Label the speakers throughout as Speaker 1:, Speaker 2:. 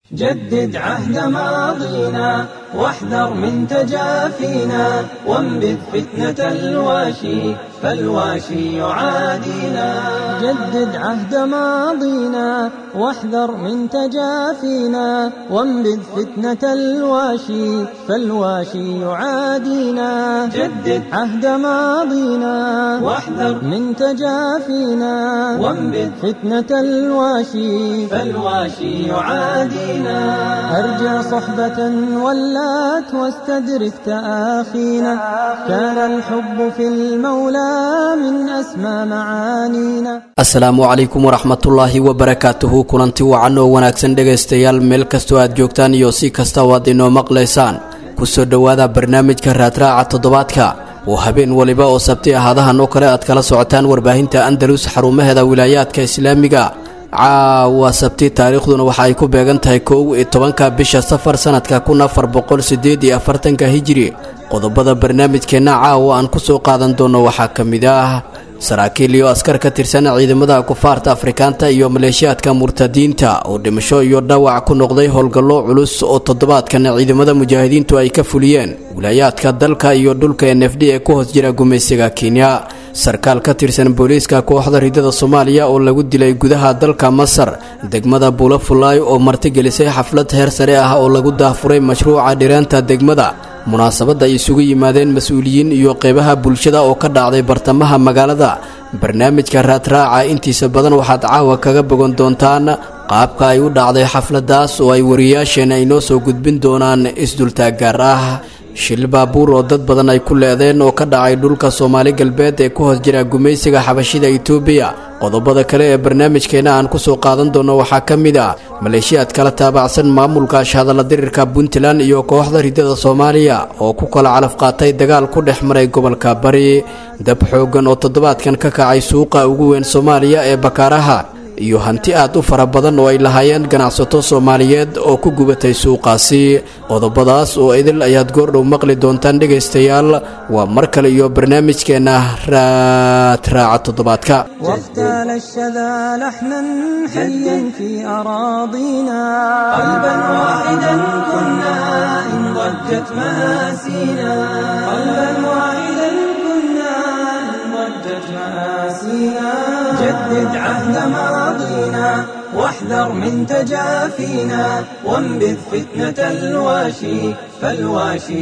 Speaker 1: جدد عهد ماضينا واحذر من تجافينا وانبذ فتنة الواشي فالواشي يعادينا جدد عهد ماضينا واحذر من تجافينا وانبذ فتنة الواشي فالواشي يعادينا جدد عهد ماضينا واحذر من تجافينا وانبذ فتنة الواشي فالواشي يعادينا أرجع صحبة ولات واستدرك تآخينا كان الحب في المولى من أسمى معانينا
Speaker 2: asalaamu calaykum waraxmatullaahi wabarakaatuhu kulanti wacan oo wanaagsan dhegaystayaal meel kastoo aad joogtaan iyo si kasta oo aad inoo maqlaysaan kusoo dhowaada barnaamijka raadraaca toddobaadka oo habeen waliba oo sabti ahaadahan oo kale aad kala socotaan warbaahinta andalus xarumaheeda wilaayaadka islaamiga caawa sabti taariikhduna waxa ay ku beegan tahay kow iyo tobanka bisha safar sanadka kun afar boqol sideed iyo afartanka hijiri qodobada barnaamijkeenna caawa aan kusoo qaadan doono waxaa ka mid ah saraakiil iyo askar ka tirsan ciidamada kufaarta afrikaanta iyo maleeshiyaadka murtadiinta oo dhimasho iyo dhaawac ku noqday howlgallo culus oo toddobaadkan ciidamada mujaahidiintu ay ka fuliyeen wilaayaadka dalka iyo dhulka n f d ee ku hoos jira gumaysiga kenya sarkaal ka tirsan booliiska kooxda ridada soomaaliya oo lagu dilay gudaha dalka masar degmada buulafulaay oo martigelisay xaflad heer sare ah oo lagu daafuray mashruuca dhiraanta degmada munaasabadda ay isugu yimaadeen mas-uuliyiin iyo qeybaha bulshada oo ka dhacday bartamaha magaalada barnaamijka raadraaca intiisa badan waxaad caawa kaga bogan doontaan qaabka ay u dhacday xafladaas oo ay wariyaasheenna inoo soo gudbin doonaan isdultaag gaar ah shil baabuur oo dad badan ay ku leedeen oo ka dhacay dhulka soomaali galbeed ee ku hoos jira gumaysiga xabashida itoobiya qodobada kale ee barnaamijkeena aan kusoo qaadan doono waxaa ka mid ah maleeshiyaad kala taabacsan maamulka shahadalla dirirka puntland iyo kooxda ridada soomaaliya oo ku kala calaf qaatay dagaal ku dhex maray gobolka bari dab xooggan oo toddobaadkan ka kacay suuqa ugu weyn soomaaliya ee bakaaraha iyo hanti aad u fara badan oo ay lahaayeen ganacsato soomaaliyeed oo ku gubatay suuqaasi qodobadaas oo idil ayaad goordhow maqli doontaan dhegaystayaal waa mar kale iyo barnaamijkeenna raadraaca toddobaadka
Speaker 1: واغتال الشذا لحنا حيا في أراضينا قلبا واحدا كنا إن ضجت مآسينا قلبا واحدا كنا إن ضجت مآسينا جدد عهد ماضينا واحذر من تجافينا وانبذ فتنة الواشي فالواشي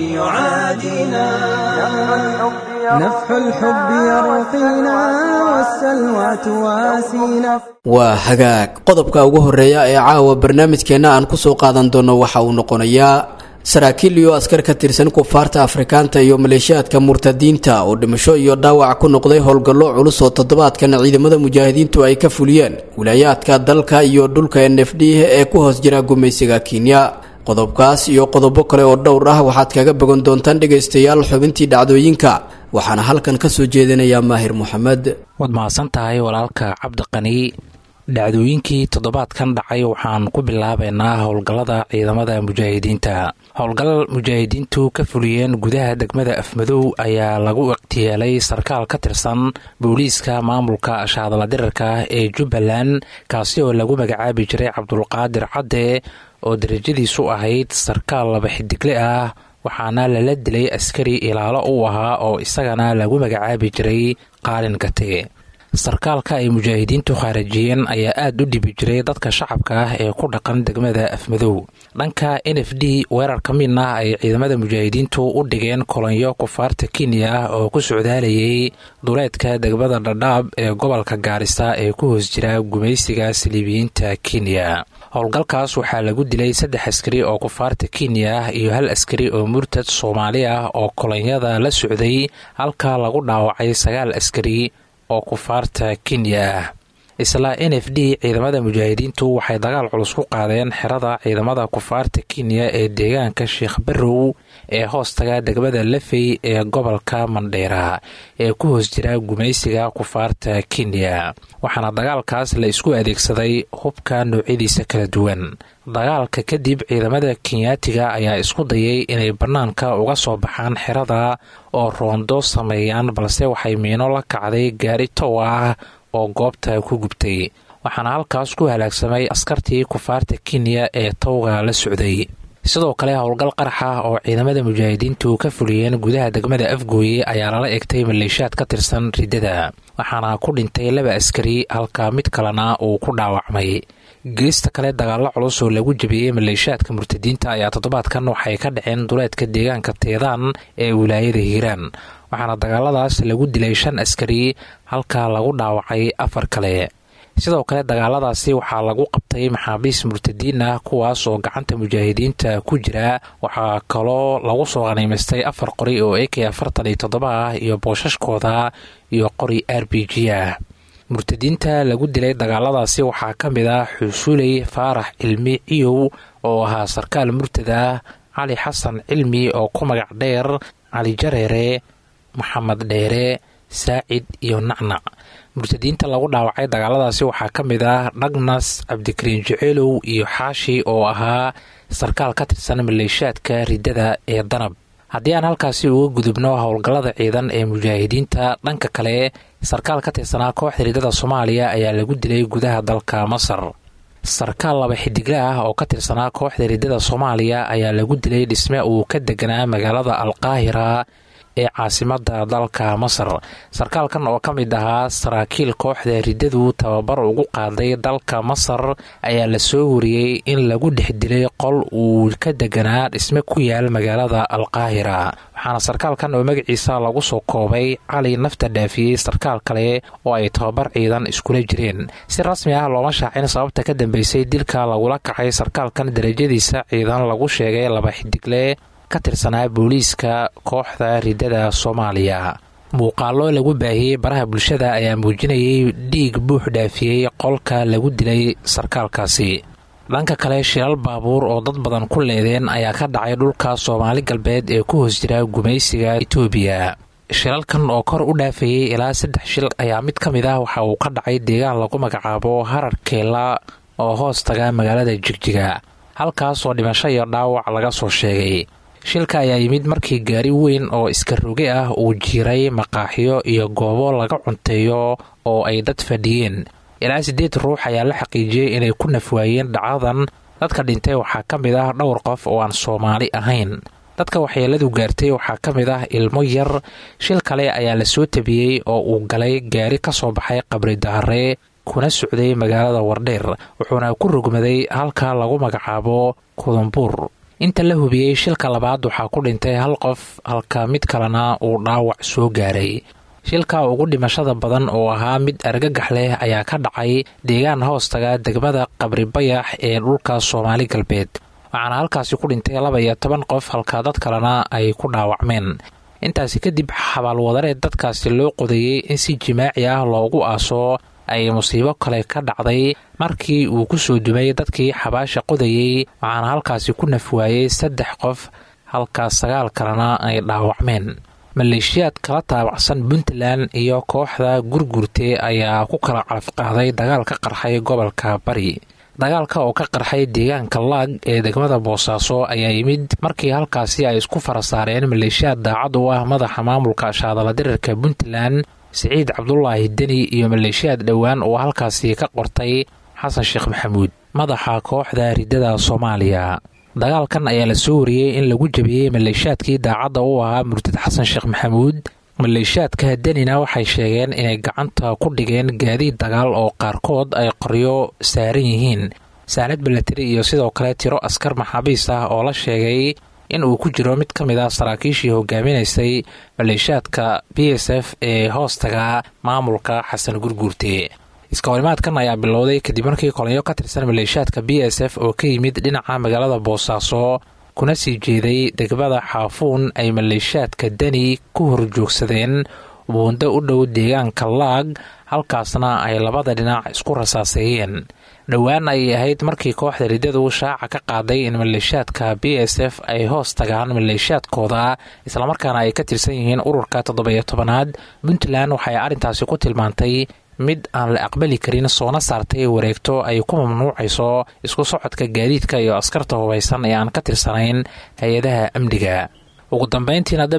Speaker 1: يعادينا نفح الحب يرقينا والسلوى تواسينا
Speaker 2: waa hagaag qodobka ugu horeeya ee caawa barnaamijkeenna aan kusoo qaadan doono waxa uu noqonayaa saraakiil iyo askar ka tirsan kufaarta afrikaanta iyo maleeshiyaadka murtadiinta oo dhimasho iyo dhaawac ku noqday howlgallo culus oo toddobaadkan ciidamada mujaahidiintu ay ka fuliyeen wilaayaadka dalka iyo dhulka n f d ee ku hoos jira gumaysiga kenya qodobkaas iyo qodobo kale oo dhowr ah waxaad kaga bogan doontaan dhegaystayaal xubintii dhacdooyinka waxaana halkan ka soo jeedinayaa maahir moxamed
Speaker 3: waad mahadsan tahay walaalka cabdiqani dhacdooyinkii toddobaadkan dhacay waxaan ku bilaabaynaa howlgallada ciidamada mujaahidiinta howlgal mujaahidiintu ka fuliyeen gudaha degmada afmadow ayaa lagu ikhtiyeelay sarkaal ka tirsan booliiska maamulka shaadala dirarka ee jubbaland kaasi oo lagu magacaabi jiray cabdulqaadir cadde oo darajadiisu ahayd sarkaal laba xidigle ah waxaana lala dilay askari ilaalo u ahaa oo isagana lagu magacaabi jiray qaalin gate sarkaalka ay mujaahidiintu khaarajiyeen ayaa aada u dhibi jiray dadka shacabka ah ee ku dhaqan degmada afmadow dhanka n f d weerar ka midna ay ciidamada mujaahidiintu u dhigeen kolonyo kufaarta kenya ah oo ku socdaalayay duleedka degmada dhadhaab ee gobolka gaarisa ee ku hoos jira gumaysiga saliibiyiinta kenya howlgalkaas waxaa lagu dilay saddex askari oo kufaarta kenya ah iyo hal askari oo murtad soomaali ah oo kolonyada la socday halka lagu dhaawacay sagaal askari oo kufaarta kenya ah isla n f d ciidamada mujaahidiintu waxay dagaal culus ku qaadeen xerada ciidamada kufaarta kenya ee deegaanka sheekh barrow ee hoostaga degmada lafey ee gobolka mandheera ee ku hoos jira gumaysiga kufaarta kenya waxaana dagaalkaas la isku adeegsaday hubka noocyadiisa kala duwan dagaalka kadib ciidamada kenyaatiga ayaa isku dayay inay bannaanka uga soo baxaan xerada oo roondo sameeyaan balse waxay miino la kacday gaari tow ah oo goobta ku gubtay waxaana halkaas ku halaagsamay askartii kufaarta kenya ee towga la socday sidoo kale howlgal qarax ah oo ciidamada mujaahidiintu ka fuliyeen gudaha degmada afgooye ayaa lala egtay maleeshaad ka tirsan riddada waxaana ku dhintay laba askari halka mid kalena uu ku dhaawacmay geesta kale dagaallo culus oo lagu jabiyey maleeshaadka murtadiinta ayaa toddobaadkan waxay ka dhaceen duleedka deegaanka teedaan ee wilaayada hiiraan waxaana dagaaladaas lagu dilay shan askari halka lagu dhaawacay afar kale sidoo kale dagaaladaasi waxaa lagu qabtay maxaabiis murtadiin ah kuwaas oo gacanta mujaahidiinta ku jira waxaa kaloo lagu soo qaniimaystay afar qori oo ak afartan iyo toddoba ah iyo boosashkooda iyo qori r b g ah murtadiinta lagu dilay dagaaladaasi waxaa ka mid ah xusuley faarax cilmi ciyow oo ahaa sarkaal murtad ah cali xasan cilmi oo ku magac dheer cali jareere maxamed dheere saacid iyo nacnac murtadiinta lagu dhaawacay dagaaladaasi waxaa ka mid ah dhagnas cabdikariin jeceelow iyo xaashi oo ahaa sarkaal ka tirsan maleeshaadka riddada ee danab haddii aan halkaasi uga gudubno howlgallada ciidan ee mujaahidiinta dhanka kale sarkaal ka tirsanaa kooxda riddada soomaaliya ayaa lagu dilay gudaha dalka masar sarkaal laba xidigle ah oo ka tirsanaa kooxda riddada soomaaliya ayaa lagu dilay dhisme uu ka deganaa magaalada alqaahira ee caasimada dalka masar sarkaalkan oo ka mid ahaa saraakiil kooxda riddadu tababar ugu qaaday dalka masar ayaa la soo wariyey in lagu dhex dilay qol uu ka deganaa dhisme ku yaal magaalada alqaahira waxaana sarkaalkan oo magaciisa lagu soo koobay cali nafta dhaafiyey sarkaal kale oo ay tababar ciidan iskula jireen si rasmi ah looma shaacin sababta ka dambeysay dilka lagula kacay sarkaalkan darajadiisa ciidan lagu sheegay laba xidigle ka tirsanaa booliiska kooxda riddada soomaaliya muuqaallo lagu baahiyey baraha bulshada ayaa muujinayay dhiig buux dhaafiyey qolka lagu dilay sarkaalkaasi dhanka kale shilal baabuur oo dad badan ku leedeen ayaa ka dhacay dhulka soomaali galbeed ee ku hoos jira gumaysiga itoobiya shilalkan oo kor u dhaafayey ilaa saddex shil ayaa mid ka mid ah waxa uu ka dhacay deegaan lagu magacaabo harar keela oo hoos taga magaalada jigjiga halkaasoo dhimasho iyo dhaawac laga soo sheegay shilka ayaa yimid markii gaari weyn oo iska roge ah uu jiiray maqaaxiyo iyo goobo laga cunteeyo oo ay dad fadhiyeen ilaa siddeed ruux ayaa la xaqiijiyey inay ku nafwaayeen dhacdadan dadka dhintay waxaa ka mid ah dhowr qof oo aan soomaali ahayn dadka waxyeeladu gaartay waxaa ka mid ah ilmo yar shil kale ayaa la soo tabiyey oo uu galay gaari ka soo baxay qabri daare kuna socday magaalada wardheer wuxuuna ku rogmaday halka lagu magacaabo kudumbuur inta la hubiyey shilka labaad waxaa ku dhintay hal qof halka mid kalena uu dhaawac soo gaaray shilka ugu dhimashada badan oo ahaa mid argagax leh ayaa ka dhacay deegaan hoostaga degmada qabri bayax ee dhulka soomaali galbeed waxaana halkaasi ku dhintay laba iyo toban qof halka dad kalena ay ku dhaawacmeen intaasi kadib xabaalwadareed dadkaasi loo qodayey in si jimaaci ah loogu aaso ay musiibo kale ka dhacday markii uu ku soo dumay dadkii xabaasha qodayey waxaana halkaasi ku nafwaayey saddex qof halka sagaal kalena ay dhaawacmeen maleeshiyaad kala taabacsan puntland iyo kooxda gurgurte ayaa ku kala calafqaaday dagaal ka qarxay gobolka bari dagaalka oo ka qarxay deegaanka laag ee degmada boosaaso ayaa yimid markii halkaasi ay isku fara saareen maleeshiyaad daacad u ah madaxa maamulka shaadala dirirka puntland siciid cabdulaahi deni iyo maleeshiyaad dhowaan oo halkaasi ka qortay xasan sheekh maxamuud madaxa kooxda riddada soomaaliya dagaalkan ayaa la soo wariyey in lagu jabiyey maleeshiyaadkii daacadda u ahaa murtad xasan sheekh maxamuud maleeshiyaadka denina waxay sheegeen inay gacanta ku dhigeen gaadiid dagaal oo qaarkood ay qoryo saaran yihiin saanad balateri iyo sidoo kale tiro askar maxaabiis ah oo la sheegay in uu ku jiro mid ka mid ah saraakiishii hogaaminaysay maleeshiyaadka b s f ee hoostaga maamulka xasan gurguurte iskahorimaadkan ayaa bilowday kadib markii kolonyo ka tirsan maleeshiyaadka b s f oo ka yimid dhinaca magaalada boosaaso kuna sii jeeday degmada xaafuun ay maleeshiyaadka deni ku horjoogsadeen buundo u dhow deegaanka laag halkaasna ay labada dhinac isku rasaaseeyeen dhowaan ayay ahayd markii kooxda riddadu shaaca ka qaaday in maleeshiyaadka b s f ay hoos tagaan maleeshiyaadkooda islamarkaana ay ka tirsan yihiin ururka toddobiyo tobanaad puntland waxay arrintaasi ku tilmaantay mid aan la aqbali karin soona saartay wareegto ay ku mamnuucayso isku socodka gaadiidka iyo askarta hubaysan ee aan ka tirsanayn hay-adaha amniga ugu dambeyntiina dab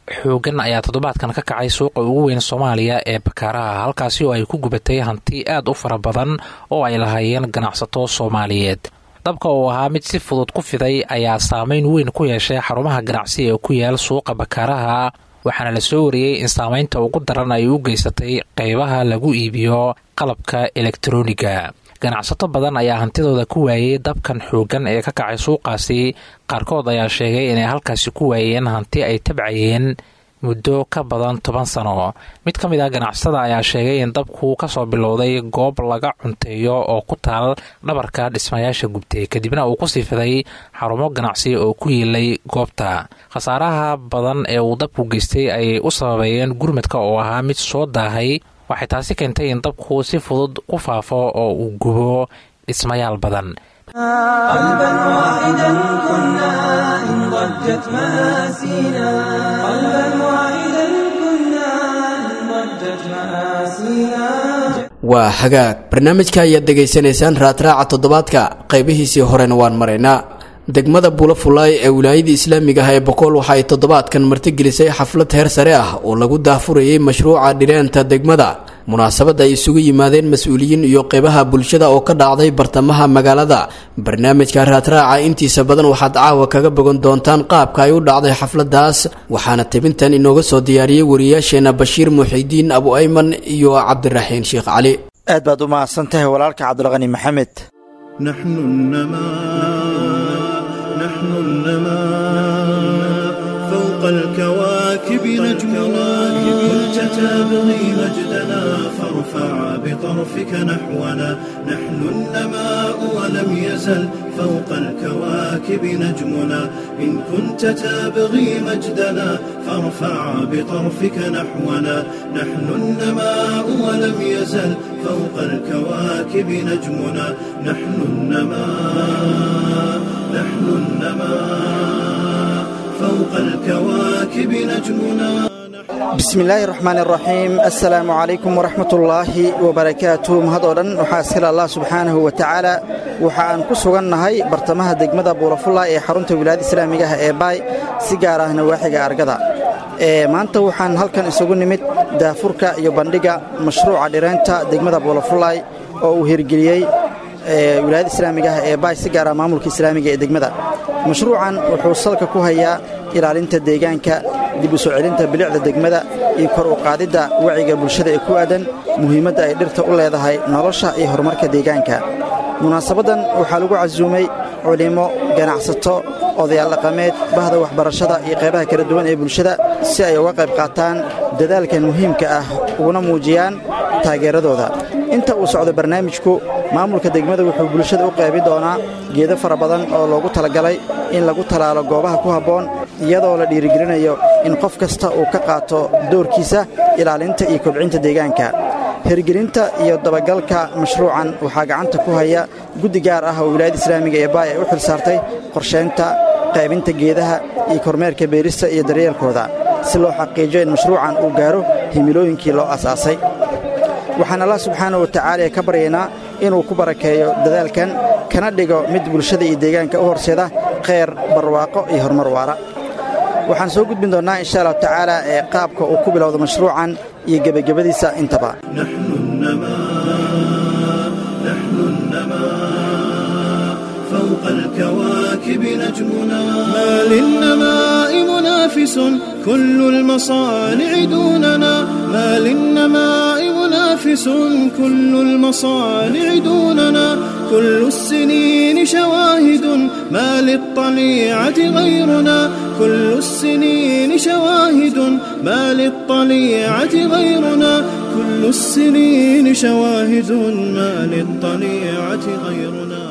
Speaker 3: xoogan ayaa toddobaadkan ka kacay suuqa ugu weyn soomaaliya ee bakaaraha halkaasi oo ay ku gubatay hanti aad u fara badan oo ay lahaayeen ganacsato soomaaliyeed dabka oo ahaa mid si fudud ku fiday ayaa saameyn weyn ku yeeshay xarumaha ganacsi ee ku yaal suuqa bakaaraha waxaana la soo wariyey in saameynta ugu daran ay u geysatay qeybaha lagu iibiyo qalabka elektroniga ganacsato badan ayaa hantidooda ku waayey dabkan xoogan ee ka kacay suuqaasi qaarkood ayaa sheegay inay halkaasi ku waayeen hanti ay tabcayeen muddo ka badan toban sano mid ka mid ah ganacsada ayaa sheegay in dabku kasoo bilowday goob laga cunteeyo oo ku taal dhabarka dhismayaasha gubtay kadibna uu kusii fiday xarumo ganacsi oo ku yiilay goobta khasaaraha badan ee uu dabku geystay ayay u sababeeyeen gurmadka oo ahaa mid soo daahay waxay taasi keentay in dabku si fudud ku faafo oo uu gubo dhismayaal badan
Speaker 1: قلبا واحدا كنا إن ضجت مآسينا قلبا واحدا كنا إن ضجت مآسينا
Speaker 2: waa hagaag barnaamijka ayaad degaysanaysaan raadraaca toddobaadka qaybihiisii horena waan maraynaa degmada buulo fulaay ee wilaayadii islaamiga ah ee bokool waxa ay toddobaadkan martigelisay xaflad heer sare ah oo lagu daahfurayay mashruuca dhireenta degmada munaasabadda ay isugu yimaadeen mas-uuliyiin iyo qeybaha bulshada oo ka dhacday bartamaha magaalada barnaamijka raadraaca intiisa badan waxaad caawa kaga bogan doontaan qaabka ay u dhacday xafladaas waxaana tebintan inooga soo diyaariyey wariyaasheena bashiir muxidiin abu ayman iyo cabdiraxiin sheekh cali
Speaker 4: aad baad u mahadsan tahay walaalka cabdulqani maxamed
Speaker 5: نحن النماء نحن النماء فوق الكواكب نجمنا كنت تبغي مجدنا فارفع بطرفك نحونا نحن النماء ولم يزل فوق الكواكب نجمنا إن كنت تبغي مجدنا فارفع بطرفك نحونا نحن النماء ولم يزل فوق الكواكب نجمنا نحن النماء نحن النماء فوق الكواكب نجمنا
Speaker 4: bismi illaahi raxmaan iraxiim assalaamu calaykum waraxmatullaahi wabarakaatu mahad oo dhan waxaa iskale allah subxaanahu wa tacaala waxa aan ku sugannahay bartamaha degmada buulafulla ee xarunta wilaayada islaamiga ah ee baay si gaar ah nawaaxiga argada ee maanta waxaan halkan isugu nimid daafurka iyo bandhiga mashruuca dhireynta degmada buulafullaay oo uu hirgeliyey wilaayada islaamiga ah ee baay si gaar ah maamulka islaamiga ee degmada mashruucan wuxuu salka ku hayaa ilaalinta deegaanka dib u soo celinta bilicda degmada iyo kor u qaadidda wacyiga bulshada ee ku aadan muhiimadda ay dhirta u leedahay nolosha iyo horumarka deegaanka munaasabaddan waxaa lagu casuumay culimmo ganacsato odayaal dhaqameed bahda waxbarashada iyo qaybaha kala duwan ee bulshada si ay uga qayb qaataan dadaalkan muhiimka ah uguna muujiyaan taageeradooda inta uu socdo barnaamijku maamulka degmada wuxuu bulshada u qaybi doonaa geedo fara badan oo loogu talagalay in lagu talaalo goobaha ku habboon iyadoo la dhiirigelinayo in qof kasta uu ka qaato doorkiisa ilaalinta iyo kobcinta deegaanka hirgelinta iyo dabagalka mashruucan waxaa gacanta ku haya guddi gaar ah oo wilaayada islaamiga ee baay ay u xil saartay qorshaynta qaybinta geedaha iyo kormeerka beerista iyo daryeelkooda si loo xaqiijiyo in mashruucan uu gaaro himilooyinkii loo asaasay waxaan allah subxaana wa tacaala ka baryaynaa inuu ku barakeeyo dadaalkan kana dhigo mid bulshada iyo deegaanka u horseeda kheyr barwaaqo iyo horumar waara waxaan soo gudbin doonnaa insha allahu tacaala ee qaabka uu ku bilowdo mashruucan iyo gebagabadiisa intaba
Speaker 5: نحن النماء نحن النماء فوق الكواكب نجمنا ما للنماء منافس كل المصانع دوننا ما للنماء منافس كل المصانع دوننا كل السنين شواهد ما للطليعة غيرنا كل السنين شواهد ما للطليعة غيرنا كل السنين شواهد ما للطليعة غيرنا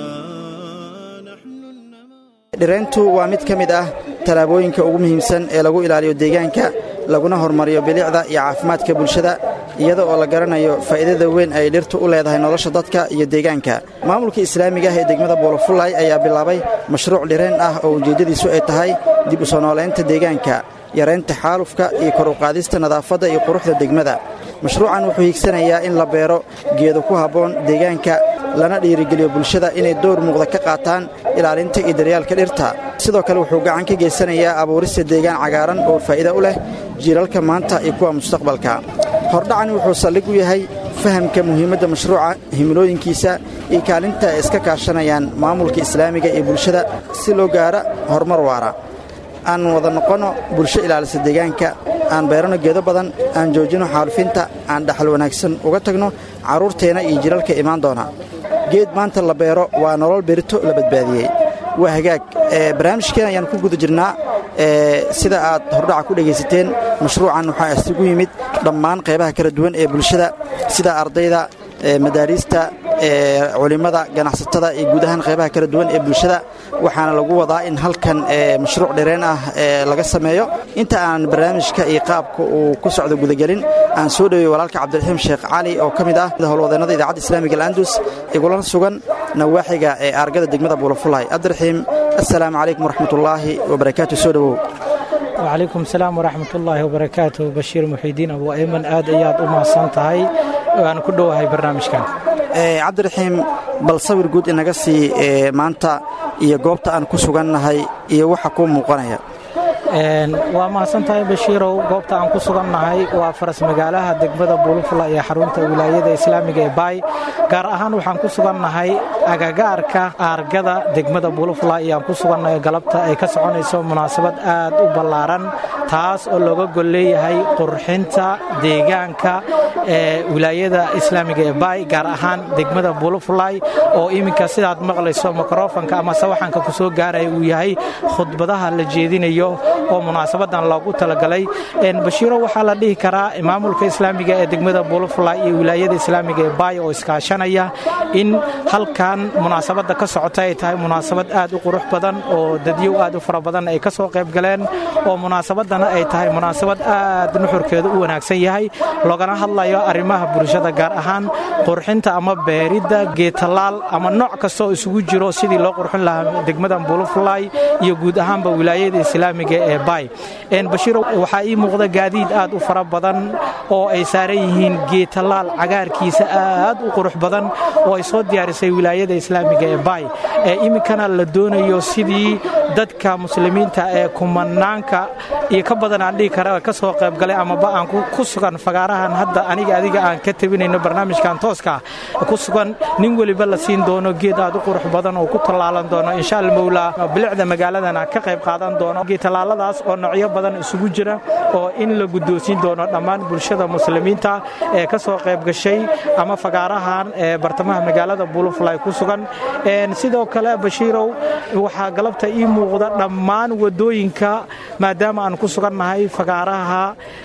Speaker 5: نحن النماء
Speaker 4: dhirayntu waa mid ka mid ah tallaabooyinka ugu muhiimsan ee lagu ilaaliyo deegaanka laguna horumariyo bilicda iyo caafimaadka bulshada iyada oo la garanayo faa'iidada weyn ay dhirtu u leedahay nolosha dadka iyo deegaanka maamulka islaamiga ah ee degmada buulafullay ayaa bilaabay mashruuc dhirayn ah oo ujeeddadiisu ay tahay dib u soo noolaynta deegaanka yaraynta xaalufka iyo kor u qaadista nadaafadda iyo quruxda degmada mashruucan wuxuu hiigsanayaa in la beero geedo ku habboon deegaanka lana dhiirigeliyo bulshada inay door muuqda ka qaataan ilaalinta iyo daryaalka dhirta sidoo kale wuxuu gacan ka geysanayaa abuurista deegaan cagaaran oo faa'iida u leh jiilalka maanta iyo kuwa mustaqbalka hordhacani wuxuu saldhig u yahay fahamka muhiimadda mashruuca himilooyinkiisa iyo kaalinta ay iska kaashanayaan maamulka islaamiga iyo bulshada si loo gaara horumar waara aan wada noqonno bulsho ilaalisa deegaanka aan beerano geedo badan aan joojino xaalufinta aan dhaxal wanaagsan uga tagno carruurteenna iyo jilalka imaan doona geed maanta la beero waa nolol berito la badbaadiyey waa hagaag barnaamijkeen ayaan ku guda jirnaa sida aad hordhaca ku dhegaysateen mashruucan waxaa isugu yimid dhammaan qaybaha kala duwan ee bulshada sida ardayda madaariista culimmada ganacsatada iyo guud ahaan qaybaha kala duwan ee bulshada waxaana lagu wadaa in halkan mashruuc dhereen ah laga sameeyo inta aan barnaamijka iyo qaabka uu ku socdo gudagelin aan soo dhowey walaalka cabdiraxiim sheekh cali oo ka mid ah howlwadeennada idaacadda islaamiga alandus igula sugan nawaaxiga ee aargada degmada buulafulay cabdiraxiim assalaamu calaykum waraxmatullaahi wabarakaatu soo dhowow
Speaker 6: wacalaykum salaam waraxmatullaahi wabarakaatu bashiir muxiidiin abu ayman aad ayaad u mahadsan tahay waan ku dhowahay barnaamijkan
Speaker 4: cabdiraxiim bal sawir guud inaga sii maanta iyo goobta aan ku sugannahay iyo waxa kuu muuqanaya
Speaker 6: waa mahadsan tahay bashiirow goobta aan ku sugannahay waa faras magaalaha degmada buulufula ee xarunta wilaayada islaamiga ee baay gaar ahaan waxaan ku sugannahay agagaarka aargada degmada buulufula ayaan ku sugannahay galabta ay ka soconayso munaasabad aad u ballaaran taas oo looga gol leeyahay qurxinta deegaanka ee wilaayada islaamiga ee baay gaar ahaan degmada buulufulay oo iminka sidaad maqlayso mikrofanka ama sawaxanka ku soo gaaraya uu yahay khudbadaha la jeedinayo oo munaasabadan loogu talagalay bashiiro waxaa la dhihi karaa maamulka islaamiga ee degmada buulufula iyo wilaayada islaamiga ee baay oo iskaashanaya in halkan munaasabadda ka socota ay tahay munaasabad aad u qurux badan oo dadyow aad u fara badan ay ka soo qayb galeen oo munaasabadana ay tahay munaasabad aad nuxurkeedu u wanaagsan yahay loogana hadlayo arrimaha bulshada gaar ahaan qurxinta ama beeridda geetalaal ama nooc kasta oo isugu jiro sidii loo qurxin lahaa degmadan buulufulay iyo guud ahaanba wilaayada islaamiga ee baay bashiiro waxaa ii muuqda gaadiid aad u fara badan oo ay saaran yihiin geetalaal cagaarkiisa aad u qurux badan oo ay soo diyaarisay wilaayada islaamiga ee baay ee iminkana la doonayo sidii dadka muslimiinta ee kumanaanka iyo ka badan aan dhihi kara ka soo qaybgalay amaba aan ku sugan fagaarahan hadda aniga adiga aan ka tabinayno barnaamijkan tooska ku sugan nin weliba la siin doono geed aad u qurux badan oo ku tallaalan doono insha almowlaa bilicda magaaladana ka qayb qaadan doono geetallaaladaas oo noocyo badan isugu jira oo in la guddoonsiin doono dhammaan bulshada muslimiinta ee ka soo qayb gashay ama fagaarahan ee bartamaha magaalada buulufulay ku sugan sidoo kale bashiirow waxaa galabta ii muuqda dhammaan wadooyinka maadaama aan ku sugannahay fagaaraha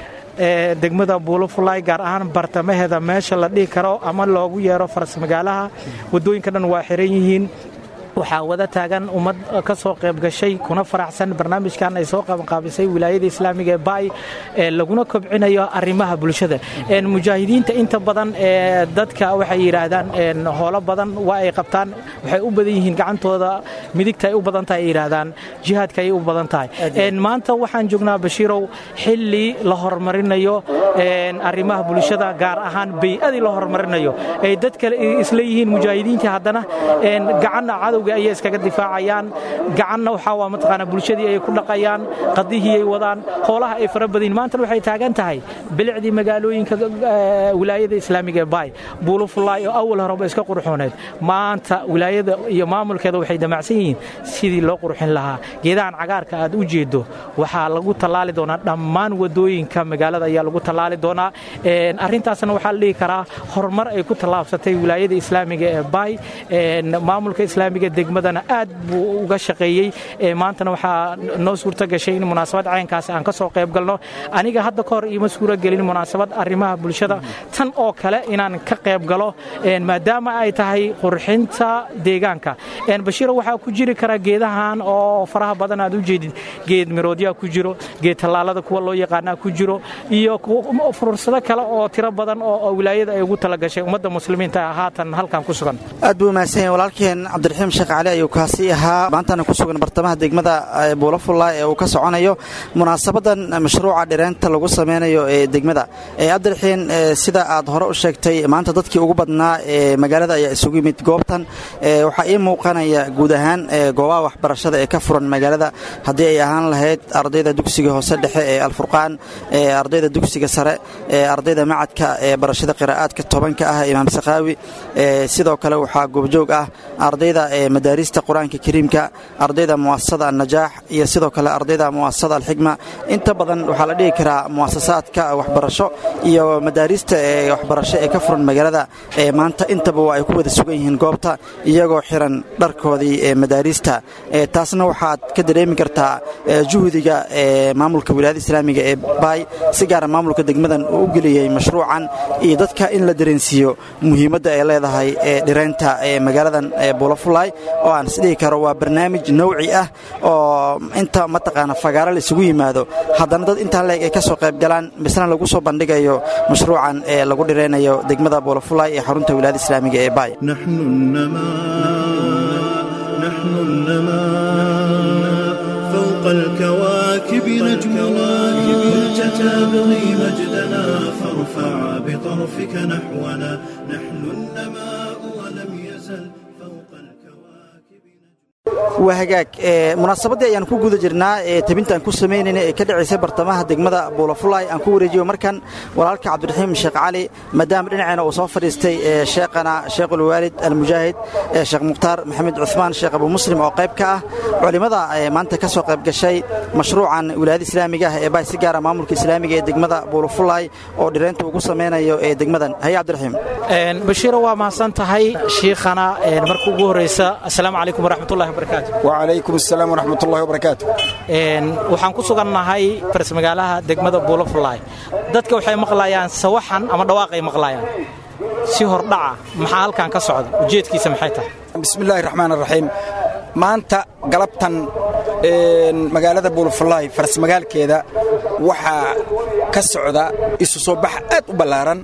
Speaker 6: ee degmada buulufulay gaar ahaan bartamaheeda meesha la dhihi karo ama loogu yeero faras magaalaha wadooyinka dhan waa xiran yihiin waxaa wada taagan ummad ka soo qayb gashay kuna faraxsan barnaamijkan ay soo qabanqaabisay wilaayada islaamiga ee baay ee laguna kobcinayo arrimaha bulshada mujaahidiinta inta badan ee dadka waxay yidhaahdaan hoolo badan waa ay qabtaan waxay u badan yihiin gacantooda midigta ay u badan tahay ay yidhaahdaan jihaadka ay u badan tahay maanta waxaan joognaa bashiirow xilli la horumarinayo arrimaha bulshada gaar ahaan bay-adii la horumarinayo ay dad kale isla yihiin mujaahidiintii haddana gacanna cadow ayay iskaga difaacayaan gacanna waxaa waa mataqaanaa bulshadii ay ku dhaqayaan qadihii ay wadaan hoolaha ay fara badin maantana waxay taagan tahay bilicdii magaalooyinka wilaayada islaamiga ee baay buulufulaay oo awal horeba iska qurxooneed maanta wilaayada iyo maamulkeeda waxay damacsan yihiin sidii loo qurxin lahaa geedahan cagaarka aad u jeedo waxaa lagu tallaali doonaa dhammaan wadooyinka magaalada ayaa lagu tallaali doonaa arrintaasna waxaa la dhihi karaa horumar ay ku tallaabsatay wilaayada islaamiga ee baay maamulka islaamiga degmadana aad buu uga shaqeeyey maantana waxaa noo suurta gashay in munaasabad caynkaasi aan ka soo qayb galno aniga hadda ka hor iima suura gelin munaasabad arrimaha bulshada tan oo kale inaan ka qayb galo maadaama ay tahay qurxinta deegaanka bashiiro waxaa ku jiri kara geedahan oo faraha badan aad u jeedid geed miroodyaa ku jiro geed tallaalada kuwa loo yaqaanaa ku jiro iyo fursado kale oo tiro badan oo wilaayada ay ugu talagashay ummadda muslimiinta haatan halkan ku sugan
Speaker 4: aad buu mahadsan yahay walaalkeen cabdiraxiim sheekh sheekh cali ayuu kaasi ahaa maantana ku sugan bartamaha degmada buulafulla ee uu ka soconayo munaasabadan mashruuca dhireenta lagu sameynayo ee degmada cabdiraxiin sida aad hore u sheegtay maanta dadkii ugu badnaa ee magaalada ayaa isugu yimid goobtan waxaa ii muuqanaya guud ahaan goobaha waxbarashada ee ka furan magaalada haddii ay ahaan lahayd ardayda dugsiga hoose dhexe ee alfurqaan ardayda dugsiga sare ardayda macadka ee barashada qiraa'aadka tobanka ah imaam sakaawi sidoo kale waxaa goobjoog ah ardayda madaarista qur-aanka kariimka ardayda muasasada annajaax iyo sidoo kale ardayda muasasada alxigma inta badan waxaa la dhihi karaa muasasaadka waxbarasho iyo madaarista ee waxbarasho ee ka furan magaalada maanta intaba waa ay ku wada sugan yihiin goobta iyagoo xiran dharkoodii ee madaarista taasna waxaad ka dareemi kartaa juhdiga maamulka wilaayada islaamiga ee baay si gaara maamulka degmadan uu u geliyey mashruucan iyo dadka in la dareensiiyo muhiimadda ay leedahay ee dhireynta ee magaaladan buulafulay oo aan isdhihi karo waa barnaamij nowci ah oo inta mataqaana fagaaro la isugu yimaado haddana dad intaa leeg ay ka soo qayb galaan misna lagu soo bandhigayo mashruucan ee lagu dhireynayo degmada buulafulay ee xarunta wilaayada islaamiga ee baay
Speaker 5: فوق الكواكب نجمنا كنت تبغي مجدنا فارفع بطرفك نحونا نحن النماء ولم يزل فوق الكواكب
Speaker 4: waa hagaag munaasabaddii ayaan ku guda jirnaa ee tabintaan ku samaynayna ee ka dhacaysay bartamaha degmada buulafulay aan ku wareejiyo markan walaalka cabdiraxiim sheekh cali maadaama dhinaceena uu soo fadhiistay sheekhana sheekhulwaalid almujaahid sheekh mukhtaar maxamed cuhmaan sheekh abu muslim oo qayb ka ah culimmada maanta ka soo qayb gashay mashruucan wilaayada islaamiga ah ee baay si gaara maamulka islaamiga ee degmada buulafulay oo dhireynta ugu samaynayo ee degmadan haye cabdiraxiim
Speaker 6: bashiiro waa mahadsan tahay shiikhana marka ugu horraysa assalaamu calaykum waraxmatullahi wabarakaatu
Speaker 7: wacalaykum asalaam waraxmatullahi wabarakaatu
Speaker 6: waxaan ku sugannahay farsmagaalaha degmada buulafulaay dadka waxay maqlayaan sawaxan ama dhawaaqay maqlayaan si hordhaca maxaa halkan ka socda ujeedkiisa maxay tahay
Speaker 7: bismillahi raxmaan raxiim maanta galabtan magaalada buulafulaay farsmagaalkeeda waxaa ka socda isu soo bax aad u ballaaran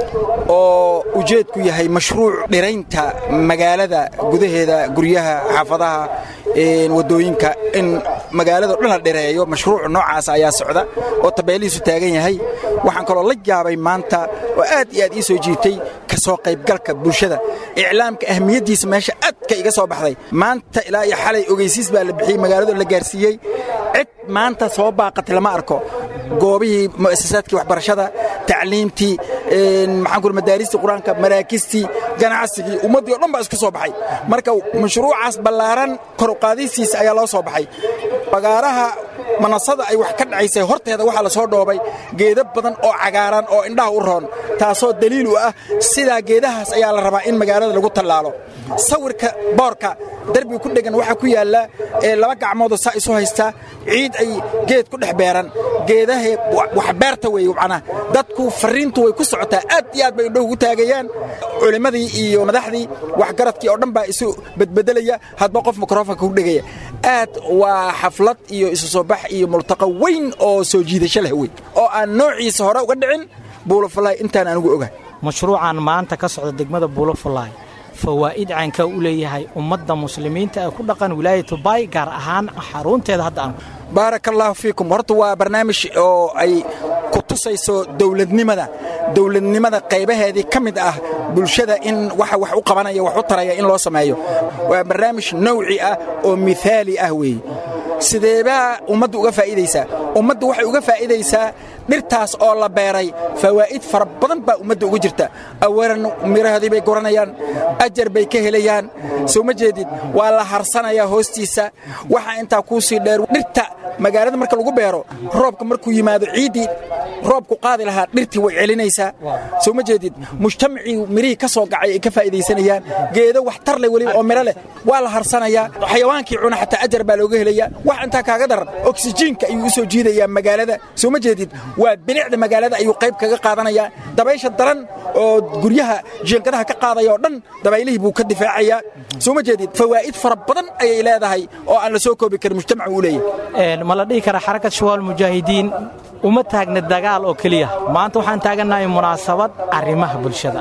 Speaker 7: oo ujeedku yahay mashruuc dhiraynta magaalada gudaheeda guryaha xaafadaha waddooyinka in magaalado dhan la dhireeyo mashruuc noocaas ayaa socda oo tabeelihiisu taagan yahay waxaan kaloo la yaabay maanta oo aad iyo aad ii soo jiitay ka soo qaybgalka bulshada iclaamka ahmiyaddiisa meesha aadka iga soo baxday maanta ilaa iyo xalay ogeysiis baa la bixiyey magaalado la gaarsiiyey cid maanta soo baaqatay lama arko goobihii mu'asasaadkii waxbarashada tacliimtii maxaan ku madaaristii qur-aanka maraakistii ganacsigii ummaddii o dhan baa isku soo baxay marka mashruucaas ballaaran koruqaadaysiisa ayaa loo soo baxay bagaaraha manasada ay wax ka dhacaysay horteeda waxaa la soo dhoobay geeda badan oo cagaaran oo indhaha u roon taasoo daliil u ah sidaa geedahaas ayaa la rabaa in magaalada lagu tallaalo sawirka boorka derbiga ku dhegan waxaa ku yaalla laba gacmoodoo saa isu haystaa ciid ay geed ku dhex beeran geedaha wax beerta weeye macnaha dadku farriintu way ku socotaa aad iyo aad bay indhahu ugu taagayaan culimmadii iyo madaxdii waxgaradkii oo dhan baa isu bedbedelaya hadba qof mikrofonka ku dhegaya aad waa xaflad iyo isu soo bax iyo multaqa weyn oo soo jiidasho leh wey oo aan noociisa hore uga dhicin buulafulaay intaan anugu ogahay
Speaker 6: mashruucan maanta ka socda degmada buulafulaay fawaa'id caynkaa u leeyahay ummadda muslimiinta ee ku dhaqan wilaayatu baay gaar ahaan xarunteeda hadda aan
Speaker 7: baaraka allaahu fiikum horta waa barnaamij oo ay ku tusayso dowladnimada dowladnimada qaybaheedii ka mid ah bulshada in waxa wax u qabanaya wax u taraya in loo sameeyo waa barnaamij nawci ah oo mihaali ah weeye sideebaa ummaddu uga faa'iidaysaa ummaddu waxay uga faa'iidaysaa dhirtaas oo la beeray fawaa'id fara badan baa ummadda ugu jirta awalan mirahoodii bay guranayaan ajar bay ka helayaan soo ma jeedid waa la harsanayaa hoostiisa waxaa intaa kuu sii dheer dhirta magaalada marka lagu beero roobka markuu yimaado ciiddii roobku qaadi lahaa dhirtii way celinaysaa soo ma jeedid mujtamacii mirihii ka soo gacay ay ka faa'iidaysanayaan geedo wax tar leh weliba oo miro leh waa la harsanayaa xayawaankii cuna xataa ajar baa looga helayaa wax intaa kaaga daran oksijiinka ayuu u soo jiidayaa magaalada soo ma jeedid waa binicda magaalada ayuu qayb kaga qaadanayaa dabaysha daran oo guryaha jiinkadaha ka qaadaya oo dhan dabaylihii buu ka difaacayaa soo ma jeedid fawaa'id fara badan ayay leedahay oo aan la soo koobi karin mujtamacu u leeyahay
Speaker 6: ma la dhihi karaa xarakad shawaal mujaahidiin uma taagna dagaal oo keliya maanta waxaan taagannahay munaasabad arrimaha bulshada ah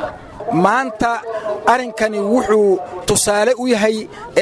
Speaker 7: maanta arrinkani wuxuu tusaale u yahay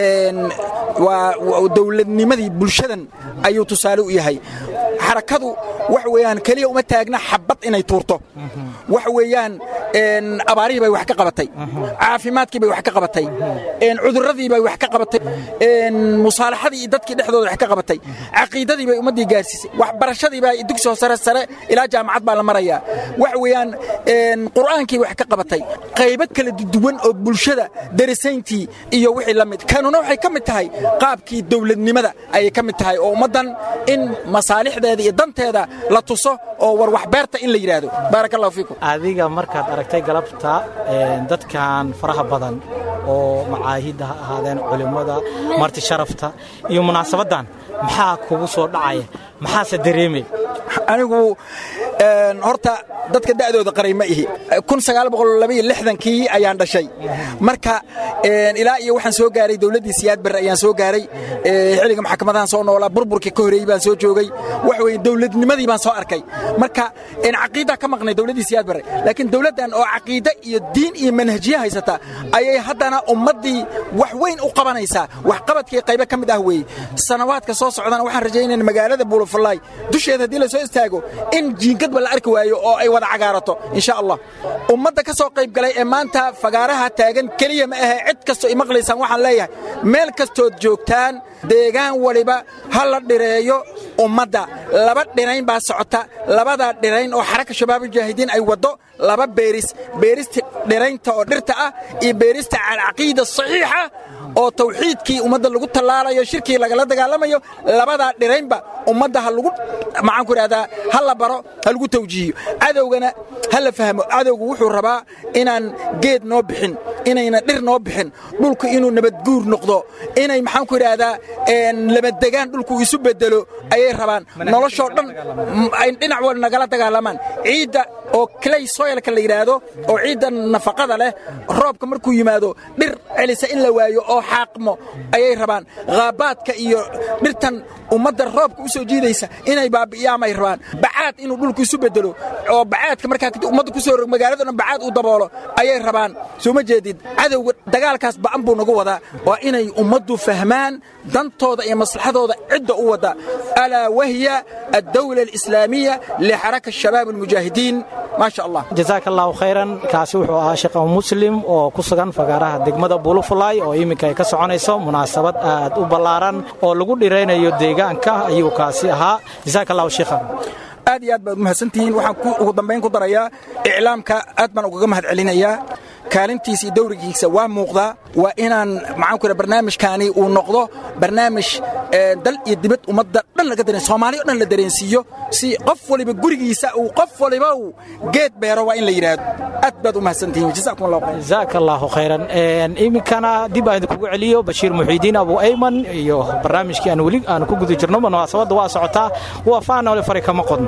Speaker 7: waa dowladnimadii bulshadan ayuu tusaale u yahay xarakadu wax weeyaan keliya uma taagna xabad inay tuurto wax weeyaan abaarihii bay wax ka qabatay caafimaadkii bay wax ka qabatay cudurradii bay wax ka qabatay musaalaxadii iyo dadkii dhexdooda wax ka qabatay caqiidadii bay ummaddii gaarsiisay waxbarashadii baa dugsi sare sare ilaa jaamacad baa la marayaa wax weeyaan qur'aankii wax ka qabatay qaybo kala duwan oo bulshada darisayntii iyo wixii la mid kanuna waxay ka mid tahay qaabkii dowladnimada ayay ka mid tahay oo ummaddan in masaalixdeeda iyo danteeda la tuso oo war waxbeerta in la yidhaahdo baaraka allahu fiikum
Speaker 6: adiga markaad aragtay galabta dadkan faraha badan oo macaahidda ha ahaadeen culimmada marti sharafta iyo munaasabaddan maxaa kugu soo dhacaya maxaase dareemay
Speaker 7: anigu horta dadka da'dooda qaray ma ihi kii ayaan dhashay marka ilaa iyo waxaan soo gaaray dowladdii siyaad barre ayaan soo gaaray xilliga maxkamadahan soo noolaa burburkii ka horeeyey baan soo joogay wax weye dowladnimadii baan soo arkay marka caqiidaa ka maqnay dowladdii siyaad barre laakiin dowladdan oo caqiide iyo diin iyo manhajiye haysata ayay haddana ummaddii wax weyn u qabanaysaa waxqabadkii qaybo ka mid ah weeye sanawaadka soo socdana waxaan rajaynayna magaalada buulafulaay dusheeda haddii la soo istaago in jiingadba la arki waayo oo ay wada cagaarato insha allah ummadda ka soo qayb galay ee maanta fagaaraha taagan keliya ma ahe cid kastoo i maqlaysaan waxaan leeyahay meel kastood joogtaan deegaan waliba ha la dhireeyo ummadda laba dhirayn baa socota labadaa dhirayn oo xaraka shabaabulmujaahidiin ay waddo laba beeris beerista dhiraynta oo dhirta ah iyo beerista calcaqiida saxiixa oo tawxiidkii ummadda lagu tallaalayo shirkii lagala dagaalamayo labadaa dhiraynba ummadda ha lagu maxaan ku idhahdaa ha la baro ha lagu tawjiihiyo cadowgana ha la fahmo cadowgu wuxuu rabaa inaan geed noo bixin inayna dhir noo bixin dhulku inuu nabadguur noqdo inay maxaan ku idhaahdaa labadegaan dhulku isu bedelo ayay rabaan noloshoo dhan ay dhinac wal nagala dagaalamaan ciidda oo clay soilka la yidhaahdo oo ciidda nafaqada leh roobka markuu yimaado dhir celisa in la waayo oo xaaqmo ayay rabaan khaabaadka iyo dhirtan ummadda roobka u soo jiidaysa inay baabi'iyaamay rabaan bacaad inuu dhulku isu bedelo oo bacaadka markaa kadib ummadda ku soo rog magaalada dhan bacaad uu daboolo ayay rabaan soo ma jeedid cadowga dagaalkaas ba'an buu nagu wadaa waa inay ummaddu fahmaan dantooda iyo maslaxadooda cidda u wadda alaa wahiya addawla alislaamiya lixaraka shabaab almujaahidiin maa sha allah
Speaker 6: jazaaka allahu khayran kaasi wuxuu ahaa sheekh muslim oo ku sugan fagaaraha degmada buulufulay oo iminka ay ka soconayso munaasabad aad u ballaaran oo lagu dhiraynayo deegaanka ayuu kaasi ahaa jazaaka allahu sheekhan
Speaker 7: aad iyo aad baad umahadsantihiin waxaan ugu dambayn ku darayaa iclaamka aad baan ugaga mahad celinayaa kaalintiisa iyo dawrigiisa waa muuqdaa waa inaan maxaan ku barnaamijkaani uu noqdo barnaamij dal iyo dibad ummadda dhan laga dareen soomaaliya o dhan la dareensiiyo si qof waliba gurigiisa uu qof waliba uu geed beero waa in la yidhaahdo aad baad u mahadsantihiin jazakum allahu khayr
Speaker 6: jazaaka allahu khayran iminkana dib aan idinkugu celiyo bashiir muxiidiin abu ayman iyo barnaamijkii aan weli aan ku guda jirno munaasabadda waa socotaa waa faanole fari kama qodno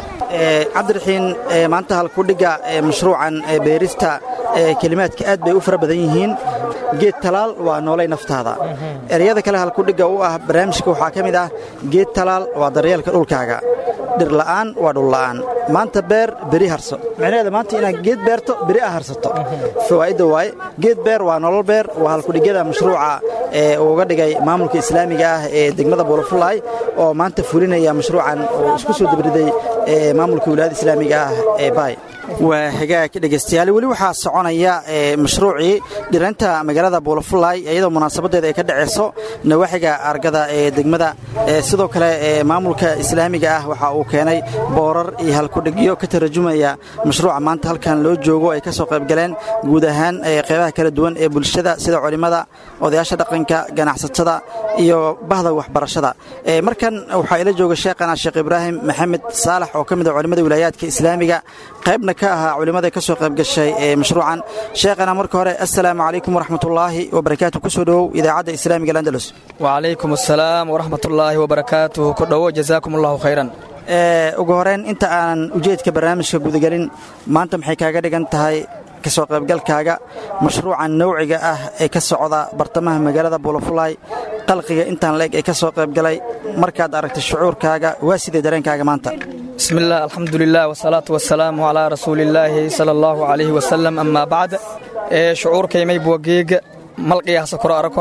Speaker 4: cabdiraxiin maanta halkudhigga mashruucan beerista kelimaadka aad bay u fara badan yihiin geed talaal waa noolay naftaada ereyada kale halkudhigga u ah barnaamijka waxaa ka mid ah geed talaal waa daryeelka dhulkaaga dhirla'aan waa dhulla'aan maanta beer beri harso micnaheeda maanta inaad geed beerto beri a harsato fawaa'idda waaye geed beer waa nolol beer waa halkudhigyada mashruuca ee uu uga dhigay maamulka islaamiga ah ee degmada buulafulaay oo maanta fulinaya mashruucan oo isku soo dabriday maamulka wilaayada islaamiga ah ee baay waa hagaag dhegaystayaal weli waxaa soconaya mashruucii dhiraynta magaalada buulafulaay iyadoo munaasabaddeeda ay ka dhacayso nawaaxiga argada ee degmada sidoo kale maamulka islaamiga ah waxa uu keenay boorar iyo halkudhigyo ka tarjumaya mashruuca maanta halkan loo joogo ay ka soo qaybgaleen guud ahaan qeybaha kala duwan ee bulshada sida culimmada odayaasha dhaqanka ganacsatada iyo bahda waxbarashada markan waxaa ila jooga sheekhana sheekh ibraahim maxamed saalax oo ka mid a culimmada wilaayaadka islaamiga qaybna ka ahaa culimmada ka soo qaybgashay ee mashruucan sheekhana marka hore assalaamu calaykum waraxmatullaahi wabarakaatu ku soo dhowow idaacadda islaamiga alandalus
Speaker 8: wacalaykum assalaam waraxmatullaahi wabarakaatuh ku dhowo jazaakum allahu khayran
Speaker 4: ugu horeyn inta aanan ujeedka barnaamijka gudagelin maanta maxay kaaga dhigan tahay ka soo qaybgalkaaga mashruucan nawciga ah ee ka socda bartamaha magaalada buulafulaay qalqiga intaan leeg ee ka soo qaybgalay markaad aragtay shucuurkaaga waa sidee dareenkaaga maanta
Speaker 8: بسم الله الحمد لله والصلاة والسلام على رسول الله صلى الله عليه وسلم أما بعد ee shucuurkay maybuwa geega malqiyaasa koro arakor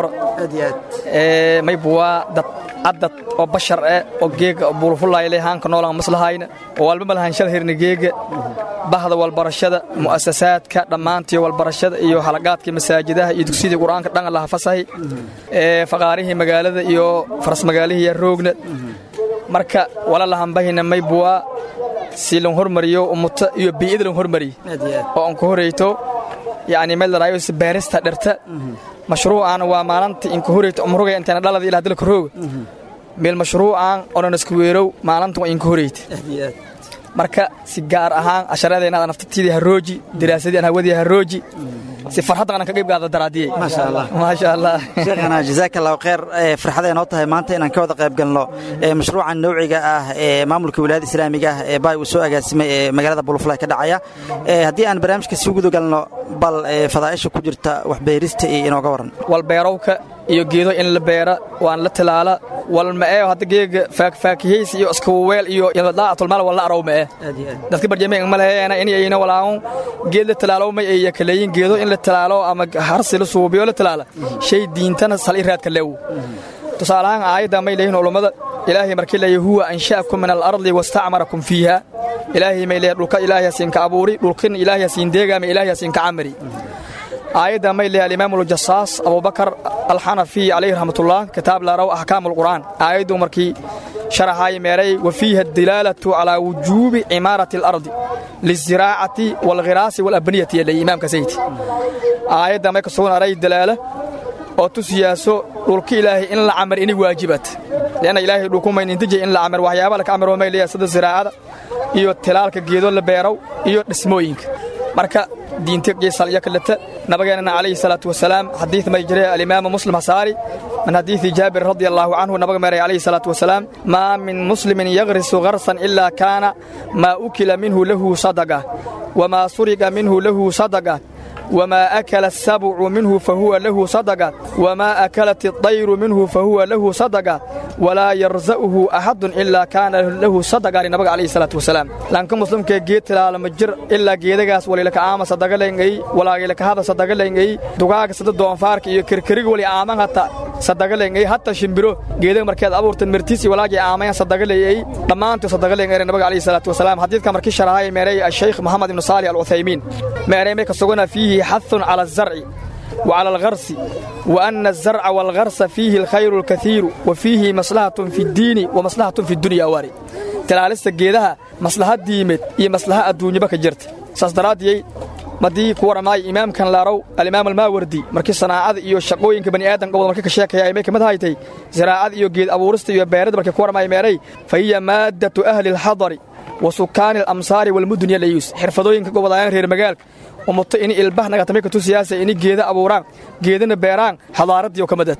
Speaker 8: ee maybuwa dad cadad oo bashar eh oo geega buulfulayle haanka noolan maslahayna oo walba malahanshada hirna geega bahda walbarashada mu'asasaadka dhammaantii walbarashada iyo halagaadka masaajidaha iyo dugsidii qur-aanka dhan laha fasahay ee faqaarihii magaalada iyo farasmagaalihii roogna marka wala lahanbahina maybuwa si lan hormariyo umuta iyo bii'ida lan hormariyo oo aan ku horeyto yacni meel laraayo baarista dherta mashruucan waa maalinta inka horeyta umruga intayna dhalada ilaa dalka rooga meel mashruucan onan isku weerow maalinta waa inka horeyta marka si gaar ahaan casharadeenada naftatiidii harooji daraasadii aan hawadii harooji si farxadda aan ka qayb qaada daraadiyey
Speaker 4: maasha allah
Speaker 8: maasha allah
Speaker 4: sheekhana jazaaka allahu khayr farxaday noo tahay maanta inaan ka wada qayb galno mashruucan nowciga ah ee maamulka wilaayada islaamiga ah ee baay uu soo agaasimay ee magaalada buluflay ka dhacaya haddii aan barnaamijka sii guda galno bal fadaa'isha ku jirta waxbeerista iyo inooga waran
Speaker 8: walbeerowka iyo geedo in la beera waan la tilaala walma'ee hadda geega faakfaakihaysi iyo iskawaweel iyo daacatulmaal walla arow ma'e dadka barjameen ma laheena in ayna walaaqon geed la tilaalow may ay yakaleeyin geedo in la tilaalo ama harsi la suubiyo la tilaala shay diintana sal i raadka leew tusaalahaan aayadda may leeyihin culummada ilaahay markii leeyahy huwa ansha'akum min alardi wastacmarakum fiiha ilaahay may leeyahay dhulka ilaahay hasiinka abuuri dhulkin ilaahay hasiin deegaama ilaahay hasiinka camari aayadda may leeyahay alimaam aljasaas abubakar alxanafi calayhi raxmatullah kitaab laaraw axkaam alqur'aan aayaddu markii sharaxaay meeray wa fiiha adilaalatu calaa wujuubi cimaarati alardi liziraacati waalghiraasi walabniyati yalay imaamka sayti aayadda may ka sugnaaray dalaala oo tusiyaaso dhulka ilaahay in la camar inay waajibat leanna ilaahay dhulkumaynintijay in la camar waxyaaba laka camar oo may leeyahay sida ziraacada iyo tilaalka geedo la beerow iyo dhismooyinka marka diinta geesal iyo kaleta nabageenana calayhi salaatu wasalaam xadiid may jiray alimaamu muslim hasaari min xadiidi jaabir radia allahu canhu nabaga meeray calayhi salaatu wasalaam maa min muslimin yagrisu garsan ilaa kaana maa ukila minhu lahu sadaqa wamaa suriqa minhu lahu sadaqa وما أكل السبع منه فهو له صدقة وما أكلت الطير منه فهو له صدقة ولا يرزقه أحد إلا كان له صدقة لنبي عليه الصلاة والسلام لأنك مسلم كي جيت لا مجر إلا جيدغاس ولي لك عام صدقة لنجي ولا لك هذا صدقة لنجي دعاء صدق دون فارك يكركرك ولي عام حتى صدقة لنجي حتى شمبرو جيدغ مركز أبور تمرتيسي ولا جي عام صدقة لنجي لما أنت صدقة لنجي النبي عليه الصلاة والسلام حديث كما مركز شرعي ميري الشيخ محمد بن صالح العثيمين ميري ميك سوغنا فيه حث على الزرع وعلى الغرس وأن الزرع والغرس فيه الخير الكثير وفيه مصلحة في الدين ومصلحة في الدنيا واري تلالست جيدها مصلحة ديمت هي مصلحة الدنيا بك جرت ساسدراديي madii ku waramaay imaamkan laarow alimaam almaawardi markii sanaacada iyo shaqooyinka bani aadan gobol markii ka sheekaya ay ka mid haytay ziraacada iyo geed abuurista iyo beerada markii ku waramaay meeray fa hiya maaddatu ahli alxadari wa sukaani alamsaari walmudun yalayus xirfadooyinka gobolayaan reer magaalka umuto ini ilbah nagatame ka tusiyaasa ini geeda abuuraan geedana beeraan xadaaradii oo ka madad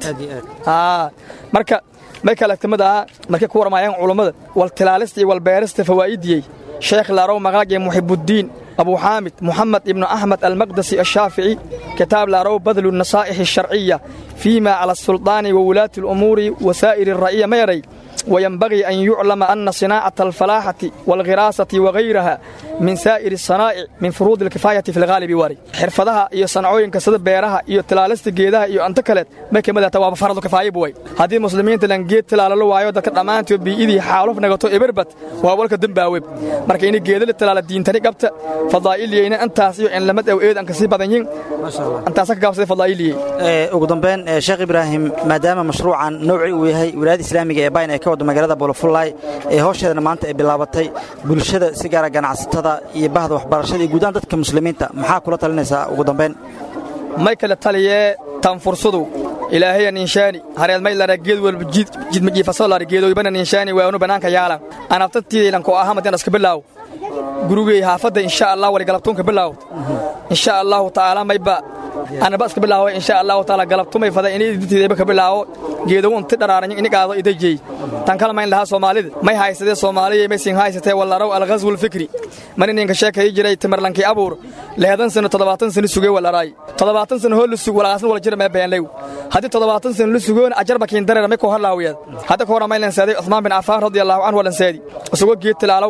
Speaker 8: marka may kale kamid ahaa markay ku waramaayaan culummada wal tilaalista iyo wal beerista fawaa'idiyey sheekh laarow maqaagee muxibuddiin أبو حامد محمد ابن أحمد المقدسي الشافعي كتاب لارو بذل النصائح الشرعية فيما على السلطان وولاة الأمور وسائر الرعية ميري وينبغي أن يعلم أن صناعة الفلاحة والغراسة وغيرها من سائر الصنائع من فروض الكفاية في الغالب واري حرفدها iyo sanacooyinka sida beeraha iyo tilaalista geedaha iyo anta kale ma kamid tahay waa faradu kifaaya buway hadii muslimiinta lan geed tilaalalo waayo dadka dhamaantood biidii xaaluf nagato ibarbat waa walka dambaawe marka in geeda la tilaala diintani qabta fadaa'iliyayna intaas iyo in lamad aw eedan ka sii badan yihiin intaas ka gaabsaday fadaa'iliyay
Speaker 4: ee ugu dambeyn sheekh ibraahim maadaama mashruucan nooci uu yahay wilaayada islaamiga ee bayn ay ka wado magaalada boolofulay ee howsheedana maanta ay bilaabatay bulshada si gaara ganacsatada iyo bahda waxbarashada iyo guudaan dadka muslimiinta maxaa kula talinaysaa ugu dambeyn
Speaker 8: may kala taliyee tan fursadu ilaahaya ninshaani hareed may lara geed walba jidmajiifasoo lara geedoybana ninshaani waanu bannaanka yaalan anabtatiidaylan ko aha madian iska bilaaw gurigey haafadda insha allah wali galabtuunka bilaaw insha allahu tacaala mayba anaba iska bilaawo insha allahu taala galabtumay fada ini idintiidayba ka bilaawo geedogu inti dharaaranyo ini qaado idajey tan kala mayn lahaa soomaalida may haysadee soomaaliya may siin haysatee wallaraw alghazwu lfikri man ininka sheekayi jiray timirlankii abuur lehedan sano toddobaatan sano sugee walaraay toddobaatan sano hoo la sug walaasan wala jira mee beenlew haddii toddobaatan sano la sugoon ajarba kiin dareera may koo halaawiyaad hadda ka hora maylan seeday cuthmaan bin cafaan radia allahu canhu walan seedi isagoo geed tilaalow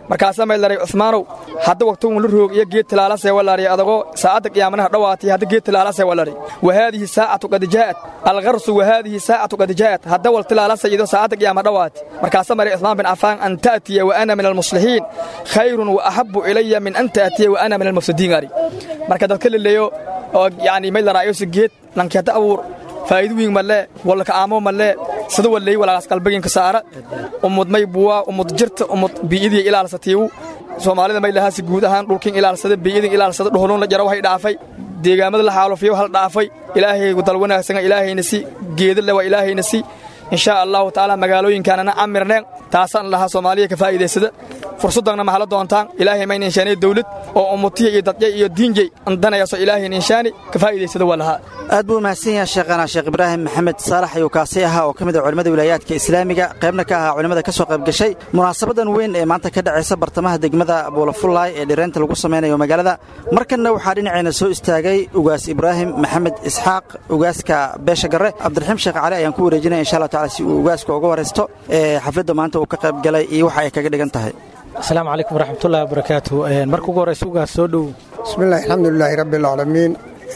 Speaker 8: markaasaa may laray cumaanow hadda waqtigun la roog iyo geed tilaalasee walari adagoo saacadda qiyaamanaha dhowaatay hadda geed tilaalasee walari wahaadihi saacatu qad jaa'at alqarsu wahaadihi saacatu qad jaa'at hadda wal tilaalasa iyadoo saacadda qiyaama dhowaatay markaasaa maray cumaan bin cafaan an ta'tiya wa ana min almuslixiin khayrun wa ahabbu ilaya min an ta'tiya wa ana min almufsidiin ari marka dadka leleeyo oo yacni may laraayosi geed lankii hadda abuur faa'iido wiin malee walka aamo malee sida walleey walaagaas qalbiginka saara ummud may buwaa ummud jirta ummud bii'idii ilaalsatiiwu soomaalida may lahaasi guud ahaan dhulkin ilaalsada bii'idin ilaalsada dhuhluun la jaro waxay dhaafay deegaamada la xaalufiyo hal dhaafay ilaahay dal wanaagsan ilaahayna si geeda le waa ilaahayna si inshaa allahu tacaala magaalooyinkaanana camirneen taasaan lahaa soomaaliya ka faa'iidaysada fursaddanna maxala doontaan ilaahay mayna inshaanay dawlad oo ummutiya iyo dadya iyo diinjay andanayaso ilaahayna inshaani ka faa'iidaysada waa lahaa
Speaker 4: aad buu mahadsan yahay sheekhana sheekh ibraahim maxamed saalax ayuu kaasi ahaa oo ka mid ah culimmada wilaayaadka islaamiga qaybna ka ahaa culimmada ka soo qayb gashay munaasabadan weyn ee maanta ka dhacaysa bartamaha degmada buulafullaay ee dhireynta lagu samaynayo magaalada markanna waxaa dhinacayna soo istaagay ugaas ibraahim maxamed isxaaq ugaaska beesha garre cabdiraxiim sheekh cali ayaan ku wareejinaya insha allah tacala si uu ugaaska uga waraysto ee xafladda maanta uu ka qayb galay iyo waxa ay kaga dhigan tahay
Speaker 6: asalaamu calaykum waraxmatullahi wabarakaatu marka ugu horraysa ugaas soo dhow
Speaker 9: bismillahi alxamdulilaahi rabbi alcaalamiin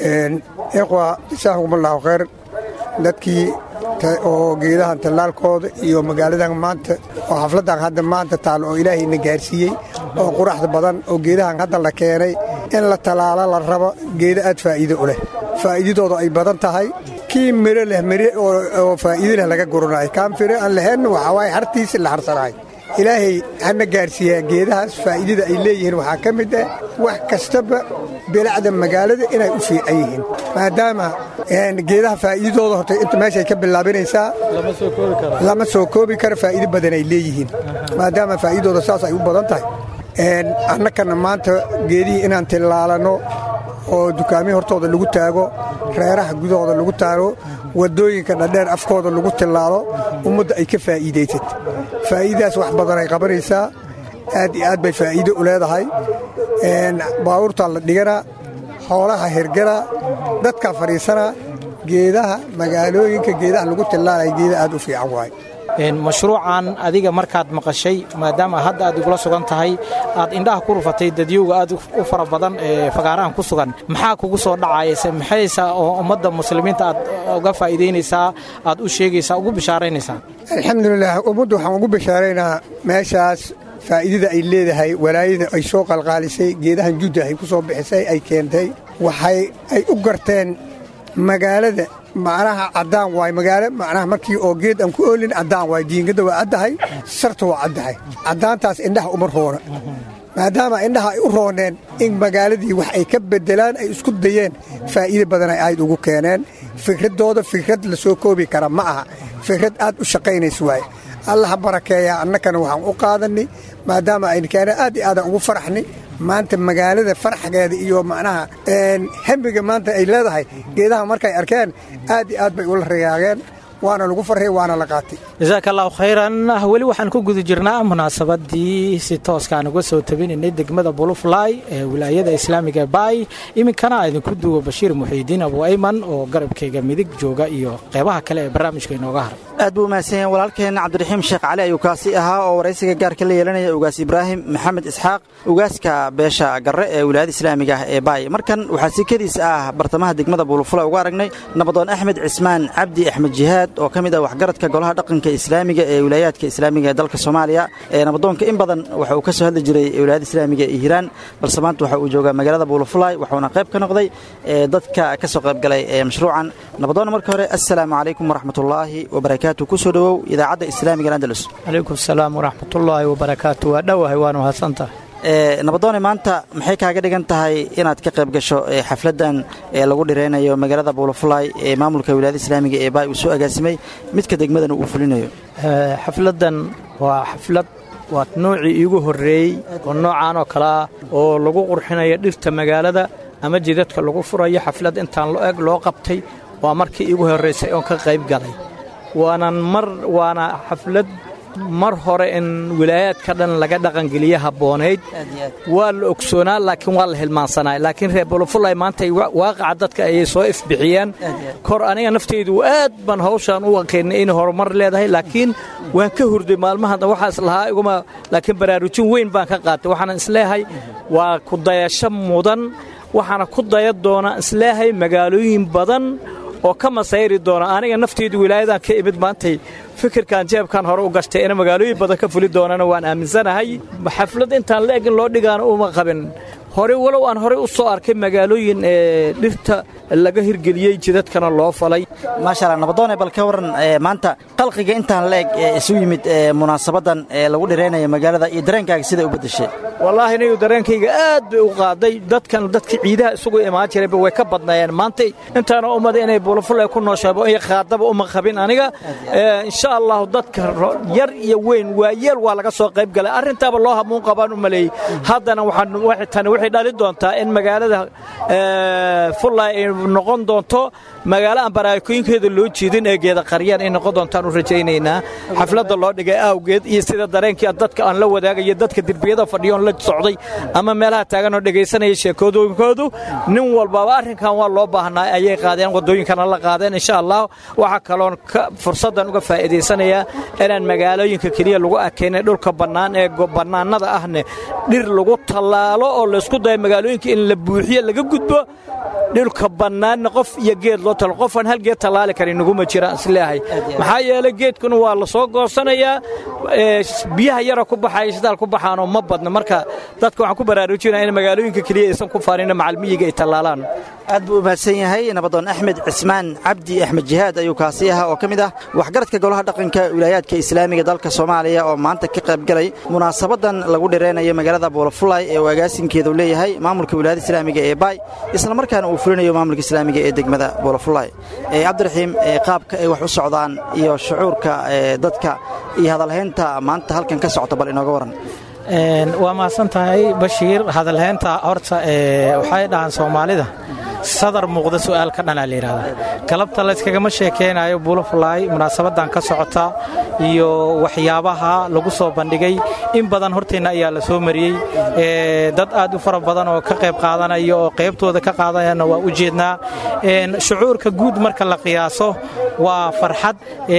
Speaker 9: ikhwa jazaakum allahu khayr dadkii oo geedahan tallaalkooda iyo magaaladan maanta oo xafladdan hadda maanta taal oo ilaahayna gaarsiiyey oo quraxda badan oo geedahan hadda la keenay in la tallaalo la rabo geeda aad faa'iido u leh faa'iidadooda ay badan tahay kii miro leh mire oo faa'iido leh laga guranayo kaan fire aan lahaynna waxaa waaye hartiisi la harsanahay ilaahay hana gaarsiiyaa geedahaas faa'iidada ay leeyihiin waxaa ka mid ah wax kastaba bilacda magaalada inay u fiican yihiin maadaama geedaha faa'iidadooda horta inta meeshay ka bilaabinaysaa lama soo koobi karo faa'iido badan ay leeyihiin maadaama faa'iidadooda saas ay u badan tahay annakana maanta geedihii inaan tillaalanno oo dukaamihii hortooda lagu taago reeraha gudahooda lagu taago waddooyinka dhadheer afkooda lagu tillaalo ummadda ay ka faa'iidaysat faa'iidadaas wax badan ay qabanaysaa aad iyo aad bay faa'iido u leedahay baabuurtaa la dhiganaa xoolaha hirganaa dadkaa fadhiisanaa geedaha magaalooyinka geedaha lagu tillaalaya geeda aad u fiican waaye
Speaker 6: mashruucan adiga markaad maqashay maadaama hadda aad igula sugan tahay aad indhaha ku rufatay dadyowga aad u fara badan ee fagaarahan ku sugan maxaa kugu soo dhacayse maxaysa oo ummadda muslimiinta aad uga faa'iidaynaysaa aad u sheegaysaa ugu bishaaraynaysaa
Speaker 9: alxamdulilah ummaddu waxaan ugu bishaaraynaa meeshaas faa'iidada ay leedahay walaayada ay soo qalqaalisay geedahan judda ay ku soo bixisay ay keentay waxay ay u garteen magaalada macnaha caddaan waay magaalo macnaha markii oo geed aan ku oolin caddaan waay diingadda waa caddahay sarta waa caddahay caddaantaas indhaha uma roona maadaama indhaha ay u rooneen in magaaladii wax ay ka beddelaan ay isku dayeen faa'iida badan ay ayd ugu keeneen fikraddooda fikrad la soo koobi kara ma aha fikrad aad u shaqaynays waaye allaha barakeeyaa annakana waxaan u qaadannay maadaama aynu keeneen aad iyo aadaan ugu faraxnay maanta magaalada farxgeeda iyo macnaha hembiga maanta ay leedahay geedaha markay arkeen aad iyo aad bay ula riyaageen waana lagu farray waana la qaatay
Speaker 6: jasaaka allahu khayran weli waxaan ku guda jirnaa munaasabadii si tooskaan uga soo tabinaynay degmada bulufly ee wilaayada islaamiga baay iminkana idinku duwo bashiir muxiidiin abu ayman oo garabkayga midig jooga iyo qeybaha kale ee barnaamijka inooga haray
Speaker 4: aad buu umahadsan yahay walaalkeenna cabdiraxiim sheekh cali ayuu kaasi ahaa oo waraysiga gaarka la yeelanaya ugaas ibraahim maxamed isxaaq ugaaska beesha garre ee wilaayada islaamiga ah ee baay markan waxaa sikadiisa ah bartamaha degmada buulufula uga aragnay nabadoon axmed cismaan cabdi axmed jihaad oo ka mid ah waxgaradka golaha dhaqanka islaamiga ee wilaayaadka islaamiga ee dalka soomaaliya ee nabadoonka in badan waxa uu ka soo hadli jiray wilaayada islaamiga ee hiiraan balse maanta waxa uu joogaa magaalada buulufulay waxuuna qayb ka noqday dadka ka soo qaybgalay ee mashruucan nabadoonna marka hore assalaamu calaykum waraxmatullaahi wabarakaatu kusoo dhowow idaacadda islaamiga andalus
Speaker 10: calaykum asalaam waraxmatullaahi wabarakaatu waa dhowahay waanu hadsantahay
Speaker 4: nabadoone maanta maxay kaaga dhigan tahay inaad ka qayb gasho xafladdan ee lagu dhiraynayo magaalada buulafulay ee maamulka wilaayada islaamiga ee baay uu soo agaasimay midka degmadana uu fulinayo
Speaker 10: xafladdan waa xaflad waa noocii iigu horreeyey oo noocaan oo kale ah oo lagu qurxinayo dhirta magaalada ama jidadka lagu furayo xaflad intaan lo eg loo qabtay waa markii iigu horraysay oon ka qayb galay waanan mar waana xaflad mar hore in wilaayaadka dhan laga dhaqangeliye habboonayd waa la ogsoonaa laakiin waa la hilmaansanaa laakiin reer bulufulay maanta waaqaca dadka ayay soo ifbixiyeen kor aniga nafteydu aad baan hawshaan u aqaynay inay horumar leedahay laakiin waan ka hurday maalmahan waxaa islahaa iguma laakiin baraarujin weyn baan ka qaatay waxaanan isleeyahay waa ku dayasho mudan waxaana ku daya doona isleeyahay magaalooyin badan oo ka masayri doona aniga nafteydu wilaayadan ka imid maantay fikirkan jeebkan hore u gashtay ina magaalooyin badan ka fuli doonana waan aaminsanahay xaflad intaan la egin loo dhigaana uma qabin hore walow aan horey u soo arkay magaalooyin ee dhirta laga hirgeliyey jidadkana loo falay
Speaker 4: maasha allah nabadoone bal ka waran maanta qalqiga intaan la eg ee isu yimid munaasabadan ee lagu dhiraynayo magaalada iyo dareenkaaga sida u beddeshay
Speaker 10: wallaahi niyu dareenkayga aad bay u qaaday dadkan dadka ciidaha isugu imaan jirayba way ka badnaayeen maanta intaana ummada inay bulaful ay ku nooshaabo iyo qaadaba uma qabin aniga insha allahu dadka yar iyo weyn waa yeel waa laga soo qayb galay arrintaaba loo hamuun qabaan u maleeyey haddana waxaan waxay dhali doontaa in magaalada fullay ay noqon doonto magaalo aan baraakooyinkeeda loo jeedin ee geeda qaryaan ay noqon doontaan u rajaynaynaa xafladda loo dhigay awgeed iyo sida dareenkii dadka aan la wadaagayo dadka derbiyada fadhiyoon la socday ama meelaha taagan oo dhegaysanaya sheekooyinkoodu nin walbaba arrinkan waa loo baahnaa ayay qaadeen waddooyinkana la qaadeen insha allah waxaa kaloon fursaddan uga faa'iidaysanayaa inaan magaalooyinka keliya lagu akaynay dhulka bannaan ee bannaanada ahne dhir lagu tallaalo oo laysku dayo magaalooyinka in la buuxiyo laga gudbo dhulka bannaanna qof iyo geed loo talo qofaan hal geed tallaali karin naguma jiraan isleeyahay maxaa yeelay geedkuna waa la soo goosanayaa biyaha yara ku baxaya shidaal ku baxaanoo ma badna marka dadka waxaan ku baraarujinaya in magaalooyinka keliya aysan ku faarin macalmiyiga ay tallaalaan
Speaker 4: aad buu u mahadsan yahay nabadoon axmed cismaan cabdi axmed jihaad ayuu kaasi ahaa oo ka mid ah waxgaradka golaha dhaqanka wilaayaadka islaamiga dalka soomaaliya oo maanta ka qaybgalay munaasabadan lagu dhiraynayo magaalada buulafulay ee uu agaasinkeedu leeyahay maamulka wilaayada islaamiga ee baay islamarkaana uu fulinayo maamulka islaamiga ee degmada buulafulay cabdiraxiim qaabka ay wax u socdaan iyo shucuurka dadka iyo hadalhaynta maanta halkan ka socota bal inooga waran
Speaker 6: waa mahadsan tahay bashiir hadalhaynta horta waxay dhahaan soomaalida sadar muuqda su'aal ka dhanaa la yidhahdaa galabta layskagama sheekaynayo buulafulaay munaasabadan ka socota iyo waxyaabaha lagu soo bandhigay in badan horteenna ayaa la soo mariyey dad aad u fara badan oo ka qayb qaadanaya oo qaybtooda ka qaadanayana waa u jeednaa shucuurka guud marka la qiyaaso waa farxad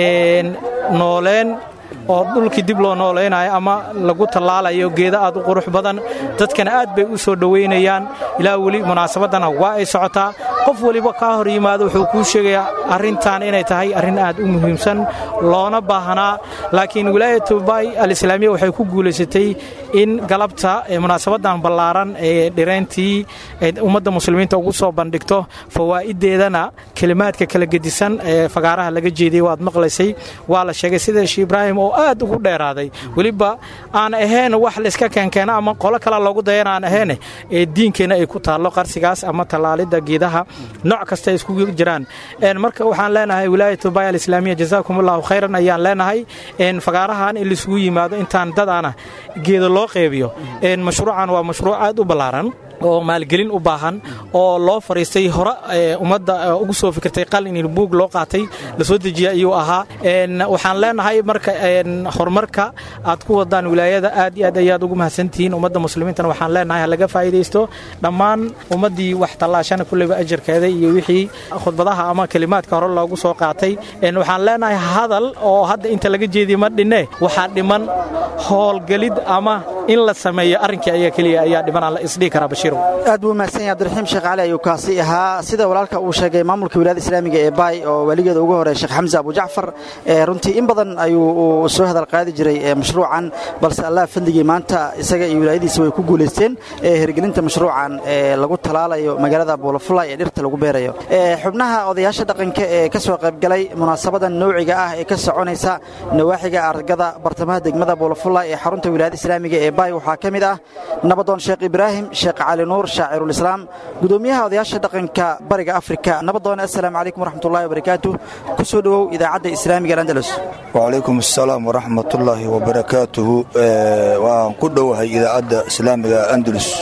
Speaker 6: nooleen oo dhulkii dib loo noolaynayo ama lagu tallaalayo geeda aad u qurux badan dadkana aad bay u soo dhowaynayaan ilaa weli munaasabadana waa ay socotaa qof weliba kaa hor yimaado wuxuu kuu sheegayaa arrintan inay tahay arrin aad u muhiimsan loona baahnaa laakiin wilaayatu bay alislaamiya waxay ku guulaysatay in galabta munaasabadan ballaaran ee dhirayntii ummadda muslimiinta ugu soo bandhigto fawaa'ideedana kelimaadka kala gedisan ee fagaaraha laga jeediyey waad maqlaysay waa la sheegay sida shii ibraahim oo aad ugu dheeraaday weliba aan ahayn wax layska keenkeena ama qolo kale loogu dayana aan ahayn ee diinkeenna ay ku taallo qarsigaas ama tallaalidda geedaha nooc kasta ay iskugu jiraan marka waxaan leenahay wilaayatu bay alislaamiya jazaakum allahu khayran ayaan leenahay fagaarahan in laisugu yimaado intaan dadaana geeda loo qeybiyo mashruucan waa mashruuc aad u ballaaran oo maalgelin u baahan oo loo fariistay hore ummadda ugu soo fikirtay qalin in buug loo qaatay la soo dejiya ayuu ahaa waxaan leenahay marka horumarka aad ku wadaan wilaayada aad iyo aad ayaad ugu mahadsantihiin ummadda muslimiintana waxaan leenahay halaga faa'iidaysto dhammaan ummaddii wax tallaashana kulleyba ajarkeeda iyo wixii khudbadaha ama kelimaadka hore loogu soo qaatay waxaan leenahay hadal oo hadda inta laga jeediye ma dhinne waxaa dhiman howlgelid ama in la sameeyo arrinkii ayaa keliya ayaa dhiman aan la isdhihi karaa bashiir
Speaker 4: aad buu mahadsan yahay abdiraxiim sheekh cali ayuu kaasi ahaa sida walaalka uu sheegay maamulka wilaayada islaamiga ee baay oo weligeeda ugu horeeya sheekh xamse abu jacfar runtii in badan ayuu soo hadal qaadi jiray mashruucan balse allah fadligii maanta isaga iyo wilaayadiisa way ku guulaysteen hirgelinta mashruucan ee lagu talaalayo magaalada buulafulay ee dhirta lagu beerayo xubnaha odayaasha dhaqanka ee ka soo qaybgalay munaasabadan nowciga ah ee ka soconaysa nawaaxiga argada bartamaha degmada buulafulay ee xarunta wilaayada islaamiga ee baay waxaa ka mid ah nabadoon sheekh ibraahim sheekh cali nuur shaacirulislaam gudoomiyaha odayaasha dhaqanka bariga afrika nabadoone assalaamu calaykum waraxmatullahi wabarakaatu ku soo dhowow idaacadda islaamiga alandalus
Speaker 11: wacalaykum assalaam waraxmatullaahi wabarakaatuhu waan ku dhowahay idaacadda islaamiga andalus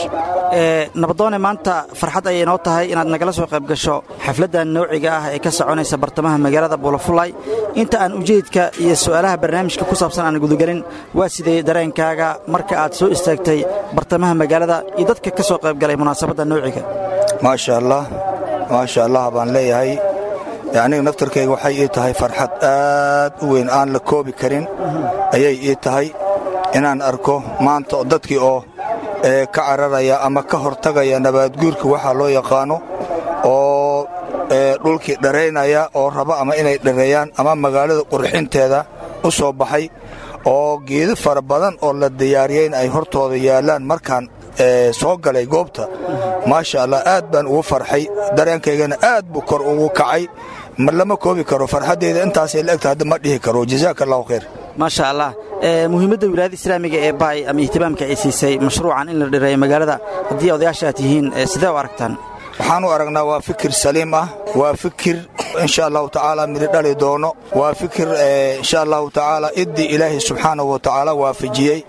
Speaker 4: nabadoone maanta farxad ayay noo tahay inaad nagala soo qayb gasho xafladdan noociga ah ee ka soconaysa bartamaha magaalada buulafulay inta aan ujeedka iyo su'aalaha barnaamijka ku saabsan aan gudagelin waa sidee dareenkaaga marka aad soo istaagtay bartamaha magaalada iyo dadka ka soo qaybgalay munaasabadda noociga
Speaker 11: maasha allah maasha allah baan leeyahay aniga naftarkayga waxay ii tahay farxad aad u weyn aan la koobi karin ayay ii tahay inaan arko maanta dadkii oo ka cararaya ama ka hortagaya nabaadguurka waxaa loo yaqaano oo dhulkii dharaynaya oo raba ama inay dhareeyaan ama magaalada qurxinteeda u soo baxay oo geedo fara badan oo la diyaariyey in ay hortooda yaallaan markaan soo galay goobta maasha allah aad baan ugu farxay dareenkaygana aad buu kor ugu kacay ma lama koobi karo farxaddeyda intaasay la egta hadda ma dhihi karo jazaaka allahu khayr
Speaker 4: maasha allah muhiimadda wilaayada islaamiga ee baay ama ihtimaamka ay siisay mashruucan in la dhireeyo magaalada haddii odayaasha aad tihiin sidee u aragtaan
Speaker 11: waxaan u aragnaa waa fikir saliim ah waa fikir insha allahu tacaala midhi dhali doono waa fikir insha allahu tacaala iddii ilaahay subxaanahu wa tacaala waafajiyey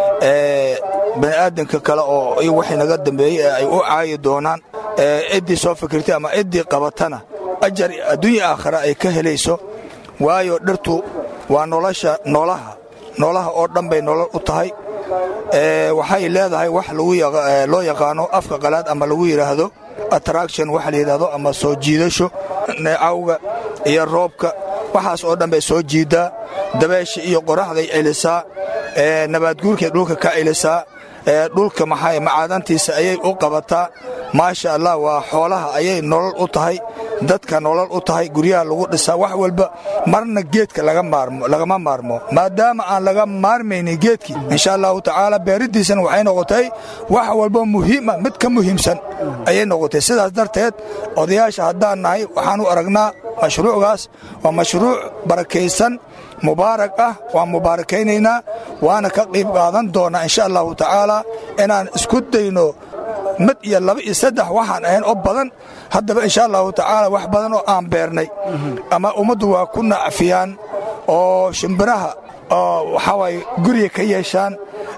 Speaker 11: bani'aadanka kale oo waxay naga dambeeyey ee ay u caayi doonaan ciddii soo fikirtay ama ciddii qabatana ajar adduunya aakhira ay ka helayso waayo dhirtu waa nolosha noolaha noolaha oo dhan bay nolol u tahay waxay leedahay wax loo yaqaano afka qalaad ama lagu yidhaahdo attraction waxa la yidhaahdo ama soo jiidasho neecawga iyo roobka waxaas oo dhan bay soo jiiddaa dabeesha iyo qoraxday celisaa nabaadguurkay dhulka ka celisaa dhulka maxay macaadantiisa ayay u qabataa maasha allah waa xoolaha ayay nolol u tahay dadka nolol u tahay guryaha lagu dhisaa wax walba marna geedka lagama maarmo maadaama aan laga maarmaynin geedkii insha allahu tacaala beeriddiisana waxay noqotay wax walba muhiima mid ka muhiimsan ayay noqotay sidaas darteed odayaasha haddaan nahay waxaan u aragnaa mashruucgaas waa mashruuc barakaysan mubaarak ah waan mubaarakaynaynaa waana ka qiib qaadan doonnaa insha allahu tacaala inaan isku dayno mid iyo laba iyo saddex waxaan ahayn oo badan haddaba insha allahu tacaala wax badan oo aan beernay ama ummaddu waa ku nacfiyaan oo shimbiraha oo waxaa waaye guriga ka yeeshaan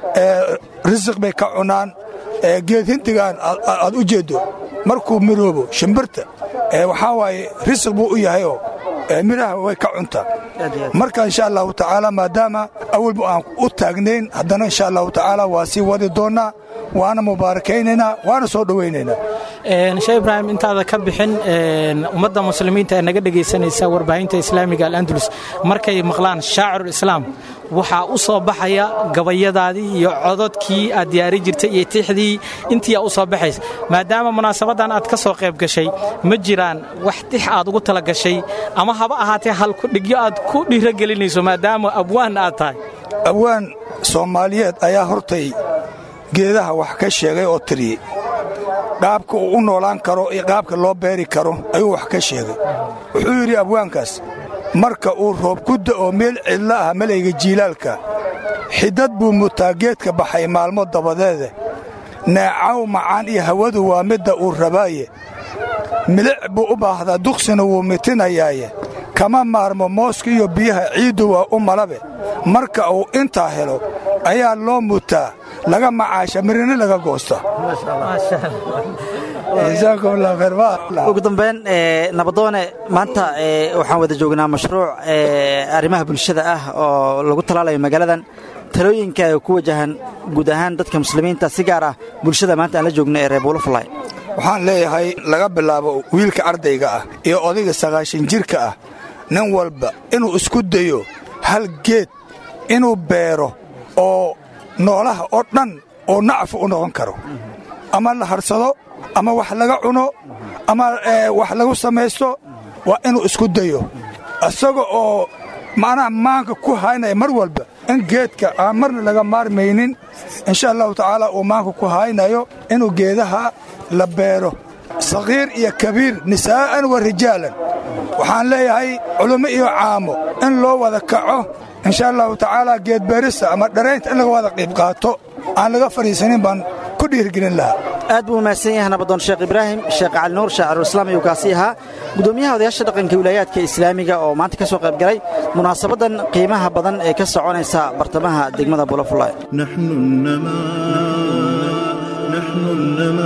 Speaker 11: risiq bay ka cunaan geed hindigaan aad u jeeddo markuu miroobo shimbirta waxaa waaye risiq buu u yahayoo midhaha way ka cuntaa marka insha allahu tacaala maadaama awalba aan u taagnayn haddana insha allahu tacaala waa sii wadi doonnaa waana mubaarakaynaynaa waana soo dhowaynaynaa
Speaker 6: shee ibraahim intaada ka bixin ummadda muslimiinta ee naga dhegaysanaysa warbaahinta islaamiga al'andalus markay maqlaan shaacirulislaam waxaa u soo baxaya gabayadaadii iyo cododkii aad diyaari jirtay iyo tixdii intiiaa u soo baxaysa maadaama munaasabaddan aad ka soo qayb gashay ma jiraan wax tix aad ugu tala gashay ama haba ahaatee halkudhigyo aad ku dhiirogelinayso maadaama abwaan aad tahay
Speaker 11: abwaan soomaaliyeed ayaa hortay geedaha wax ka sheegay oo tiriyey qaabka uu u noolaan karo iyo qaabka loo beeri karo ayuu wax ka sheegay wuxuu yidhi abwaankaas marka uu roob ku da'o meel cidla ah malayga jiilaalka xidad buu mutaa geedka baxay maalmo dabadeede neecaw macaan iyo hawadu waa midda uu rabaaye milic buu u baahdaa duqsina wuu mitinayaaye kama maarmo mooska iyo biyaha ciiddu waa u malabe marka uu intaa helo ayaa loo mutaa laga macaasha mirina laga goosta
Speaker 4: ugu dambayn nabadoone maanta waxaan wada joognaa mashruuc arrimaha bulshada ah oo lagu talaalayo magaaladan talooyinka ay ku wajahan guud ahaan dadka muslimiinta si gaar ah bulshada maanta aan la joogno ee reer buulafulay
Speaker 11: waxaan leeyahay laga bilaabo wiilka ardayga ah iyo odayga sagaashan jirka ah nin walba inuu isku dayo hal geed inuu beero oo noolaha oo dhan oo nacfu u noqon karo ama la harsado ama wax laga cuno ama wax lagu samaysto waa inuu isku dayo isaga oo macnaha maanka ku haynaya mar walba in geedka aan marna laga maarmaynin insha allahu tacaala uu maanka ku haynayo inuu geedaha la beero sakhiir iyo kabiir nisaa'an wa rijaalan waxaan leeyahay culummo iyo caamo in loo wada kaco insha allahu tacaala geedbeerista ama dharaynta in laga wada qiib qaato aan laga fadhiisanin baan ku dhiirgelin lahaa
Speaker 4: aad buu mahadsan yahay nabadoon sheekh ibraahim sheekh cali nuur shaacirulislaam ayuu kaasi ahaa gudoomiyaha odayaasha dhaqanka wilaayaadka islaamiga oo maanta ka soo qayb galay munaasabaddan qiimaha badan ee ka soconaysa bartamaha degmada bulafulay
Speaker 5: نحن النماء نحن النماء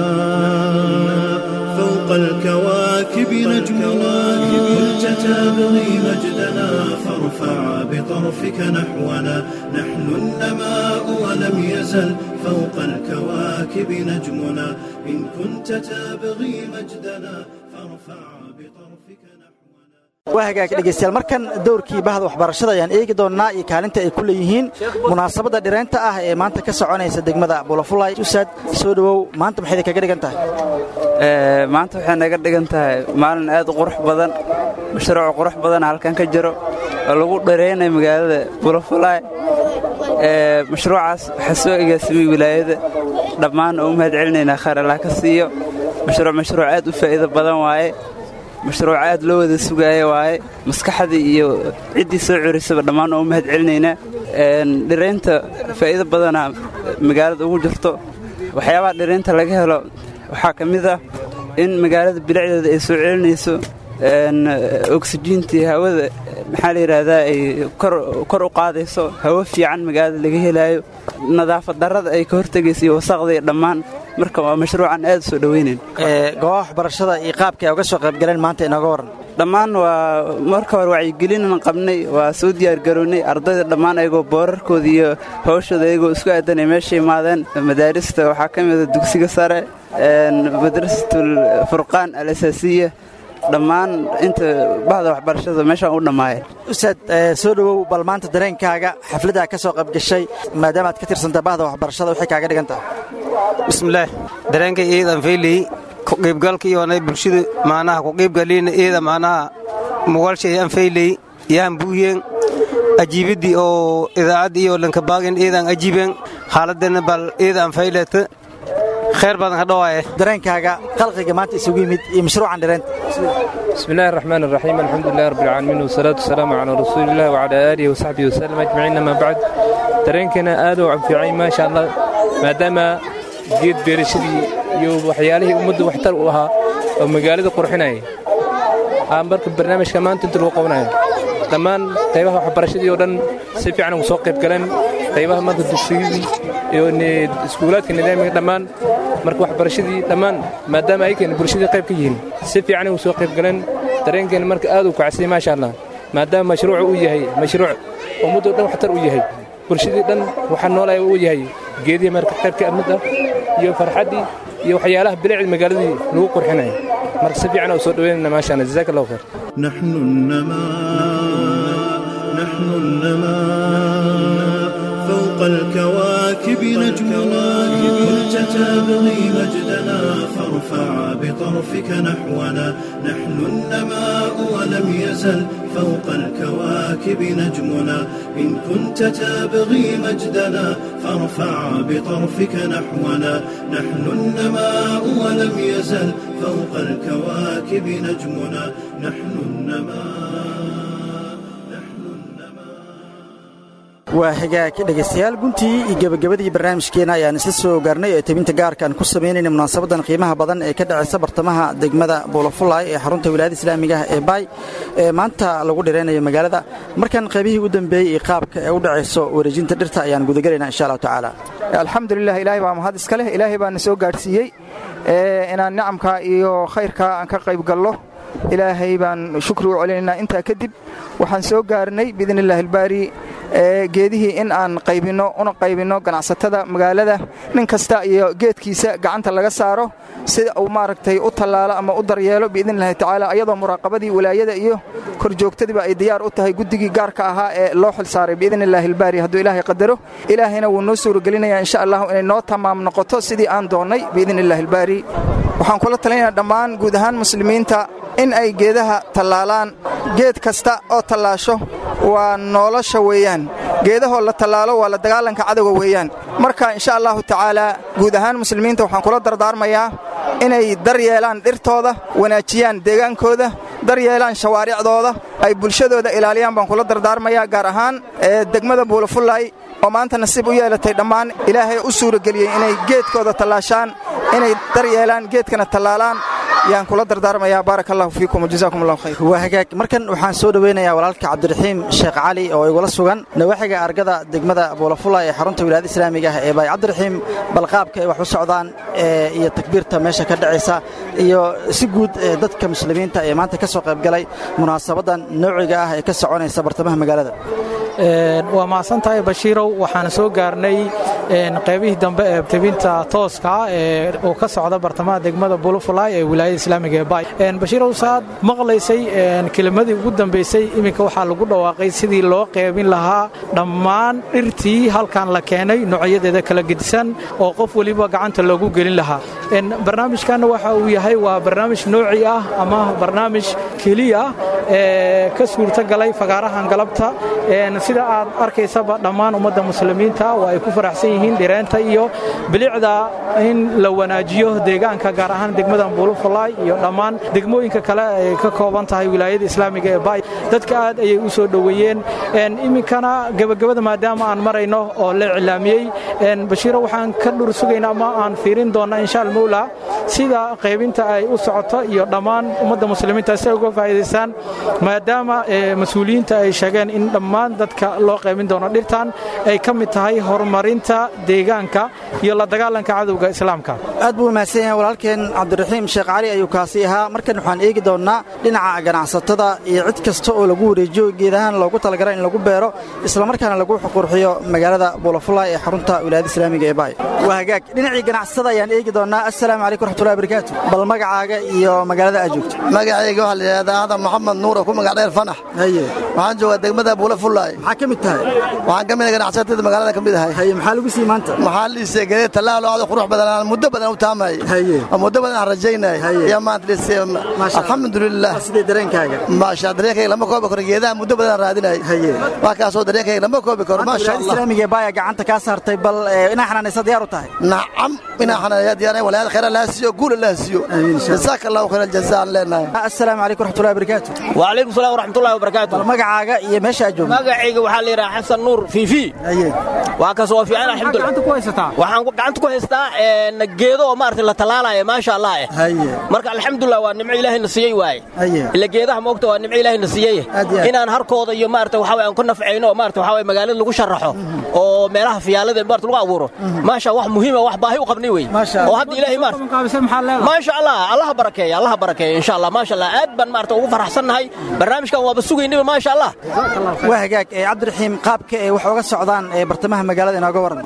Speaker 5: الكواكب نجمنا كنت تبغي مجدنا فارفع بطرفك نحونا نحن النماء ولم يزل فوق الكواكب نجمنا إن كنت تبغي مجدنا فارفع بطرفك نحونا
Speaker 4: waa hagaag dhegaystayaal markan dowrkii bahda waxbarashada ayaan eegi doonnaa iyo kaalinta ay ku leeyihiin munaasabadda dhireynta ah ee maanta ka soconaysa degmada bulafulay usaad soo dhowow maanta maxay kaga dhigan tahay
Speaker 12: maanta waxay naga dhigan tahay maalin aad u qurux badan mashruuc qurux badana halkan ka jiro oo lagu dhareynayo magaalada bulafulay mashruucaas waxaa soo egaasimay wilaayada dhammaan oo u mahad celinaynaa khayr allah ka siiyo mashruuc mashruuc aad u faa'iido badan waaye mashruuc aad loo wada sugaaya waaye maskaxdii iyo ciddii soo curisaba dhammaan oo u mahad celinaynaa dhiraynta faa'iido badana magaalada ugu jirto waxyaabaha dhiraynta laga helo waxaa ka mid ah in magaalada bilicdeeda ay soo celinayso oksijiintii hawada maxaa la yidhaahdaa ay kor u qaadayso hawo fiican magaalada laga helaayo nadaafad darrada ay ka hortegayso iyo wasaqda iyo dhammaan marka waa mashruucan aad u soo dhowaynayn
Speaker 4: goobaha waxbarashada iyo qaabka ay uga soo qaybgaleen maanta inooga warran
Speaker 12: dhammaan waa marka hore wacyigelinin qabnay waa soo diyaargarownay ardayda dhammaan ayagoo boorarkooda iyo hawshooda ayagoo isku aadanay meesha imaadeen madaarista waxaa ka mida dugsiga sare madrasatul furqaan al asaasiya dhammaan inta bahda waxbarashada meeshaan u dhammaayeen
Speaker 4: ustaad soo dhowow bal maanta dareenkaaga xafladdaa ka soo qaybgashay maadaama aad ka tirsanta bahda waxbarashada waxay kaaga dhigan tahay
Speaker 13: bismillaah dareenka iidan fayley ku qiibgalka iyoonay bulshada maanaha ku qiibgaliina iida maanaha mugalshayaan fayley yaan buuyeen ajiibiddii oo idaacadda iyo lankabaagin iidan ajiibeen xaaladana bal iidan fayleta khayr badan ka dhawaaye
Speaker 4: dareenkaaga qalqiga maanta isugu yimid iyo mashruucan dhireynta
Speaker 14: بسم الله الرحمن الرحيم الحمد لله رب العالمين والصلاة والسلام على رسول الله وعلى آله وصحبه وسلم أجمعين ما بعد dareenkana aad u cabfiicay maasha allah maadaama geed beerashadii iyo waxyaalihii ummaddu waxtar u ahaa oo magaalada qurxinaya aan marka barnaamijka maanta inta lagu qabanayo dhammaan qaybaha waxbarashadii oo dhan si fiican ugu soo qayb galeen qaybaha maanta dugsiyadii iyo iskuulaadka nidaamiga dhammaan marka waxbarashadii dhammaan maadaama ayagana bulshadii qayb ka yihiin si fiican ugu soo qayb galeen dareenkeena marka aad u kacsay maasha allah maadaama mashruucu uu yahay mashruuc ummaddo dhan waxtar u yahay bulshadii dhan waxaa noolaya uu yahay geedihii marka qaybka amidda iyo farxaddii iyo waxyaalaha bilicda magaaladii lagu qurxinayo marka si fiican u soo dhaweynayna maasha allah jazaaka allahu khayr
Speaker 5: نحن النماء نحن النماء فوق الكواكب نجمنا كنت تبغي مجدنا فارفع بطرفك نحونا نحن النماء ولم يزل فوق الكواكب نجمنا إن كنت تبغي مجدنا فارفع بطرفك نحونا نحن النماء ولم يزل فوق الكواكب نجمنا نحن النماء
Speaker 4: waa hagaag dhegaystayaal guntii iyo gebagabadii barnaamijkeena ayaan isla soo gaarnay ee tebinta gaarkaan ku samaynayna munaasabadan qiimaha badan ee ka dhacaysa bartamaha degmada buulafulay ee xarunta wilaayada islaamiga ah ee baay ee maanta lagu dhiraynayo magaalada markan qaybihii u dambeeyey iyo qaabka ee u dhacayso wareejinta dhirta ayaan gudagelaynaa insha allahu tacaala
Speaker 15: alxamdulilah ilaahay baa mahad iska leh ilaahay baana soo gaadhsiiyey inaan nicamka iyo khayrka aan ka qayb gallo ilaahay baan shukri u celinaynaa intaa kadib waxaan soo gaarnay biidn illahi albaari geedihii in aan qaybinno una qaybinno ganacsatada magaalada nin kasta iyo geedkiisa gacanta laga saaro sida uu maaragtay u tallaalo ama u daryeelo biidn illahi tacaala ayadoo muraaqabadii walaayada iyo korjoogtadiiba ay diyaar u tahay guddigii gaarka ahaa ee loo xil saaray biidn illaahi albaari hadduu ilaahay qadaro ilaahayna wuu noo suuragelinaya insha allahu inay noo tamaam noqoto sidii aan doonnay biidn illahi albaari waxaan kula talinayaa dhammaan guud ahaan muslimiinta in ay geedaha tallaalaan geed kasta oo tallaasho waa nolosha weeyaan geedahoo la tallaalo waa la dagaalanka cadowga weeyaan marka insha allahu tacaalaa guud ahaan muslimiinta waxaan kula dardaarmayaa inay dar yeelaan dhirtooda wanaajiyaan deegaankooda dar yeelaan shawaaricdooda ay bulshadooda ilaaliyaan baan kula dardaarmayaa gaar ahaan degmada buulafullay oo maanta nasiib u yeelatay dhammaan ilaahay u suurageliyey inay geedkooda tallaashaan inay dar yeelaan geedkana tallaalaan
Speaker 4: yaan kula dardaarmayaa baaraka allahu fiikum wajazaakum allahu khayr waa hagaag markan waxaan soo dhoweynayaa walaalka cabdiraxiim sheekh cali oo igula sugan nawaaxiga argada degmada buulafula ee xarunta wilaayada islaamiga ah ee baay cabdiraxiim bal qaabka ay wax u socdaan iyo takbiirta meesha ka dhacaysa iyo si guud dadka muslimiinta ee maanta ka soo qaybgalay munaasabadan noociga ah ee ka soconaysa bartamaha magaalada
Speaker 6: waa mahadsan tahay bashiirow waxaan soo gaarnay qaybihii dambe ee tebinta tooska ee uu ka socda bartamaha degmada bulufulay ee wilaayada islaamiga ee bay bashiirow saad maqlaysay kelimadii ugu dambaysay iminka waxaa lagu dhawaaqay sidii loo qeybin lahaa dhammaan dhirtii halkan la keenay noocyadeeda kala gedisan oo qof weliba gacanta loogu gelin lahaa barnaamijkanna waxa uu yahay waa barnaamij nooci ah ama barnaamij keliya ee ka suurtagalay fagaarahan galabta sida aad arkaysaba dhammaan ummadda muslimiinta waa ay ku faraxsan yihiin dhireenta iyo bilicda in la wanaajiyo deegaanka gaar ahaan degmadan buulufalaay iyo dhammaan degmooyinka kale ay ka kooban tahay wilaayada islaamiga ee bay dadka aad ayay u soo dhoweeyeen iminkana gebagabada maadaama aan marayno oo la iclaamiyey bashiiro waxaan ka dhur sugaynaa ama aan fiirin doonnaa insha almowla sida qaybinta ay u socoto iyo dhammaan ummadda muslimiinta si ay uga faa'iidaystaan maadaama mas-uuliyiinta ay sheegeen in dhammaan dadka loo qaybin doono dhirtan ay ka mid tahay horumarinta deegaanka iyo la dagaalanka cadowga islaamka
Speaker 4: aad buu mahadsan yahay walaalkeen cabdiraxiim sheekh cali ayuu kaasi ahaa markan waxaan eegi doonnaa dhinaca ganacsatada iyo cid kasta oo lagu wareejiyo geedahaan loogu talagala in lagu beero islamarkaana lagu qurxiyo magaalada buulafulay ee xarunta wilaayada islaamiga ee baay waa hagaag dhinacii ganacsatada ayaan eegi doonnaa assalaamu calaykum raxmatullahi barakaatu bal magacaaga iyo magaalada aad joogto
Speaker 16: magacayga waxaa la yidhahdaa aadan maxamed nuura ku magac dheer fanax
Speaker 4: haye
Speaker 16: waxaan joogaa degmada buulafulay
Speaker 4: maxaa ka mid tahay
Speaker 16: waxaan ka mid ganacsatada magaalada ka mid ahay
Speaker 4: haye maxaa lagu sii maanta
Speaker 16: maxaa liisay geed tallaalo aad qurux badan aan muddo badan u taamay
Speaker 4: haye
Speaker 16: muddo badan aan rajaynay ya maanta liisay alxamdulillah
Speaker 4: sidee dareenkaaga
Speaker 16: maasha dareenkayga lama koobi karo geedaha muddo badan raadinay
Speaker 4: haye
Speaker 16: waa kaasoo dareenkayga lama koobi karo maasha allah
Speaker 4: islaamiga baaya gacanta kaa saartay bal inaa xanaanaysa diyaar u tahay
Speaker 16: nacam inaa xanaanaya diyaar walaal khayr la hasiyo guul la hasiyo jazaaka allah khayr aljazaa aan leenahay
Speaker 4: assalaamu calaykum raxmatullahi barakaatu
Speaker 17: wa calaykum salaam waraxmatullahi wabarakaatu
Speaker 4: bal magacaaga iyo meesha aad joogto
Speaker 17: magacayga waxaa la yidhaha xasan nuur fiifi
Speaker 4: haye
Speaker 17: waa kaas oo fiican alxamdulillah
Speaker 6: gacanta ku haysataa
Speaker 17: waxaan gacanta ku haystaa geedo oo maaragtay la talaalayo maasha allah eh
Speaker 4: haye
Speaker 17: marka alxamdulillah waa nimco ilaahay na siiyey waaye
Speaker 4: haye
Speaker 17: ila geedaha moogta waa nimco ilaahay na siiyey inaan harkooda iyo maaragtay waxa aan ku nafcayno oo maaragtay waxa magaalada lagu sharaxo oo meelaha fiyaalada maaragtay lagu abuuro maasha wax muhiim ah wax baahi u qabnay wey oo hadda ilaahay maaragtay maasha allah allah barakeeya allah barakeeya insha allah maasha allah aad baan maaragtay ugu faraxsannahay barnaamijkan waaba sugaynayba maasha allah
Speaker 4: waa hagaag cabdiraxiim qaabka ee wax uga socdaan ee bartamaha magaalada inooga waran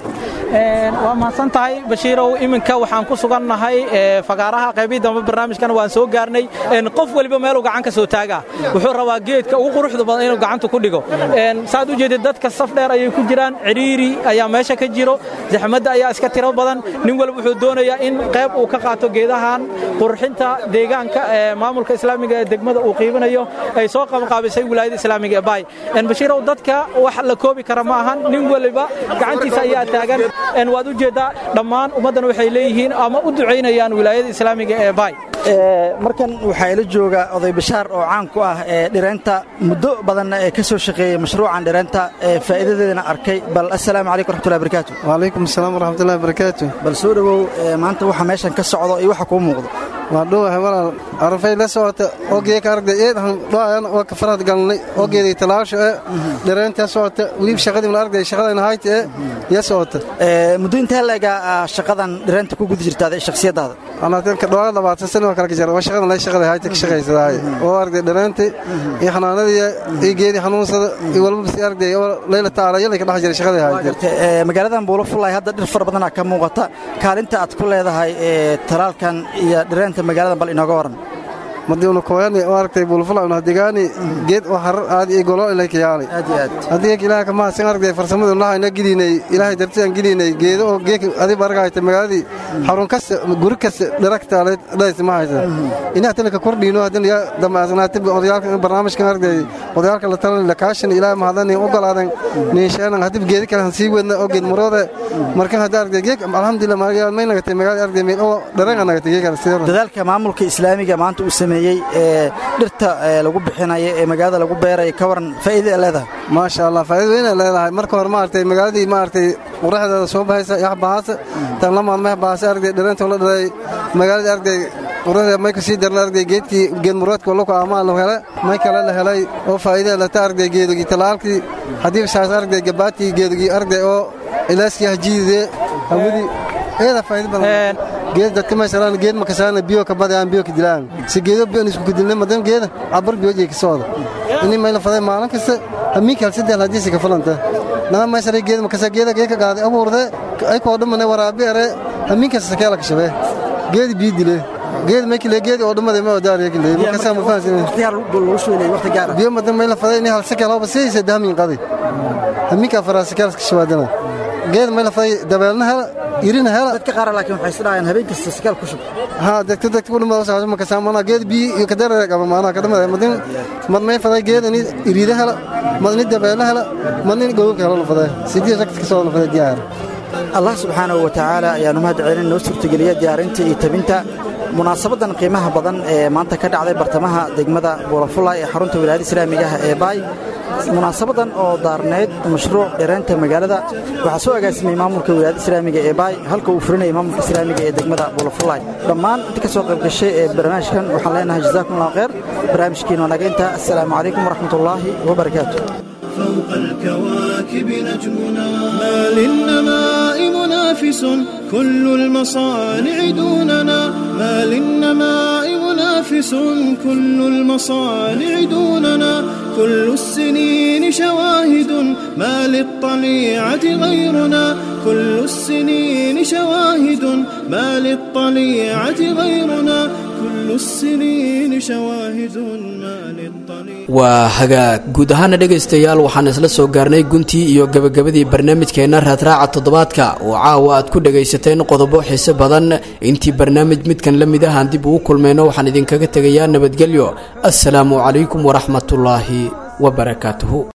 Speaker 6: waa mahadsan tahay bashiirow iminka waxaan ku sugannahay fagaaraha qaybii dambe barnaamijkan waan soo gaarnay qof weliba meeluu gacan ka soo taagaa wuxuu rabaa geedka ugu quruxda badan inuu gacanta ku dhigo saad u jeedid dadka saf dheer ayay ku jiraan cidhiiri ayaa meesha ka jiro zaxmadda ayaa iska tiro badan nin walba wuxuu doonayaa in qayb uu ka qaato geedahan qurxinta deegaanka ee maamulka islaamiga ee degmada uu qiibinayo ay soo qabanqaabisay wilaayada islaamiga ee baay bashiirow dadka wax la koobi kara ma ahan nin waliba gacantiisa ayaa taagan waad u jeeddaa dhammaan ummaddan waxay leeyihiin ama u ducaynayaan wilaayada islaamiga ee baay
Speaker 4: markan waxaa ila jooga oday bashaar oo caan ku ah ee dhireenta muddo badanna ee ka soo shaqeeyey mashruucan dhireenta ee faa'iidadeedana arkay bal assalaamu calaykum raxmatullahi barakaatu
Speaker 18: waalaykum asalaam waraxmatullahi barakaatu
Speaker 4: bal soo dhowow maanta waxa meeshan ka socdo iyo waxa kuu muuqdo
Speaker 18: waa dhowahay walaal arafay la socota ogeeka aragda eedahan dhoayan waa ka farad galnay ogeeday talaasho ee dhireenta socota weliba shaqadii la aragday shaqadayna hayta ee ya socota
Speaker 4: muddo intee leega shaqadan dhireenta ku guda jirtaada shakhsiyadaada
Speaker 18: anaatanka dhowaa labaatan sano waa kala jara waa shaqadan lay shaqada hayta ka shaqaysadahay oo aragday dhireenta iyo xanaanadii iyo geedii xanuunsada iyo walba si aragday oo layla taala yalay ka dhex jiray shaqadii hayta
Speaker 4: magaaladan buulo fullay hadda dhir fara badanaa ka muuqata kaalinta aad ku leedahay talaalkan iyo dhireenta magaalada bal inooga waran
Speaker 18: madiuna kooyani oo aragtay bulfula una digaani geed oo harar aad iyo golo ilay kiyaali
Speaker 4: aad iyo aad
Speaker 18: hadii ilaaha kama hasan aragtay farsamada lahayna gidinay ilaahay dartiyan gidinay geedo oo geek adib aragayta magaaladii xarun kasta guri kasta dharakta dhays ma haysa inaa tan ka kordhino hadin ya damaasnaatib odayaalka barnaamijkan aragtay odayaalka la talan la kaashan ilaahay mahadani ogolaadan niishaanan hadib geedi kale han sii wadna oo geed marooda markan hadda aragtay geek alxamdulillah maaliyaal may nagatay magaalada aragtay meel oo dharan nagatay geek
Speaker 4: dadaalka maamulka islaamiga maanta uu sameeyay ee dhirta lagu bixinayo ee magaalada lagu beerayo ka waran faa'iida ay leedahay
Speaker 18: maasha allah faa'iido weyn ay leedahay marka hore maaragtay magaaladii maaragtay quraxdeeda soo baxaysa yax bahaasa tan la maalmeh bahaasa aragtay dhireenta la dhalay magaaladii aragtay qurada may kasii darna arday geedkii geed muradka loko amaan la hele may kale la helay oo faa'iida lata arday geedugii talaalkii haddii saas arday gabaatii geedugii arday oo ilaaskii hajiidee hawadii eeda faa'iida badan geed dadka masalan geed makasaana biyo ka badayaan biyo ka dilaan si geedo biyo isku kudilne madan geeda cabar biyo jeey ka sooda ini may la faday maalin kasta hamiinka hal saddex hadii si ka falanta nama masalan geed makasa geeda geeka qaaday abuurde ay koo dhamane waraabi are hamiinka sakeela ka shabee geed biyo dile geed makile geed oo dhamade ma wadaariya kile makasa ma fahansin biyo madan may la faday ini hal sakeela oo basaysa dahmin qaday hamiinka faraasa keela ka shabaadana geed may la faday dabeelna hela irina hela
Speaker 4: dadka qaar laakiin waxay isdhaayaan habeen kasta sakaal ku shub
Speaker 18: ha dadka dadka ku dhumada saas ma kasaamana geed bi iyo kadar qaba maana ka dhumada madin mad may faday geed ini irida hela madni dabeela hela madni gowka hela faday sidii ragta soo la faday diyaar
Speaker 4: allah subxaanahu wa tacaala ayaanu mahad celin noo suurtageliya diyaarinta iyo tabinta munaasabadan qiimaha badan ee maanta ka dhacday bartamaha degmada buulafulla ee xarunta wilaayada islaamiga ah ee baay munaasabadan oo daarneyd mashruuc dheeraynta magaalada waxaa soo agaasimay maamulka wilaayada islaamiga ee baay halka uu furinaya maamulka islaamiga ee degmada buulafullay dhammaan inta ka soo qayb gashay ee barnaamijkan waxaan leenahay jazaakum allah khayr barnaamijkiin waa naga intaa assalaamu calaykum waraxmatullaahi wabarakaatu
Speaker 5: فوق الكواكب نجمنا ما للنماء منافس كل المصانع دوننا ما للنماء منافس كل المصانع دوننا كل السنين شواهد ما للطليعة غيرنا كل السنين شواهد ما للطليعة غيرنا كل السنين شواهد ما للطليعة
Speaker 2: waa hagaag guud ahaana dhegaystayaal waxaan isla soo gaarnay guntii iyo gebagabadii barnaamijkeenna raadraaca toddobaadka oo caawa aad ku dhagaysateen qodobo xiise badan intii barnaamij midkan la mid ahaan dib ugu kulmayno waxaan idinkaga tegayaa nabadgelyo assalaamu calaykum waraxmatullaahi wabarakaatuhu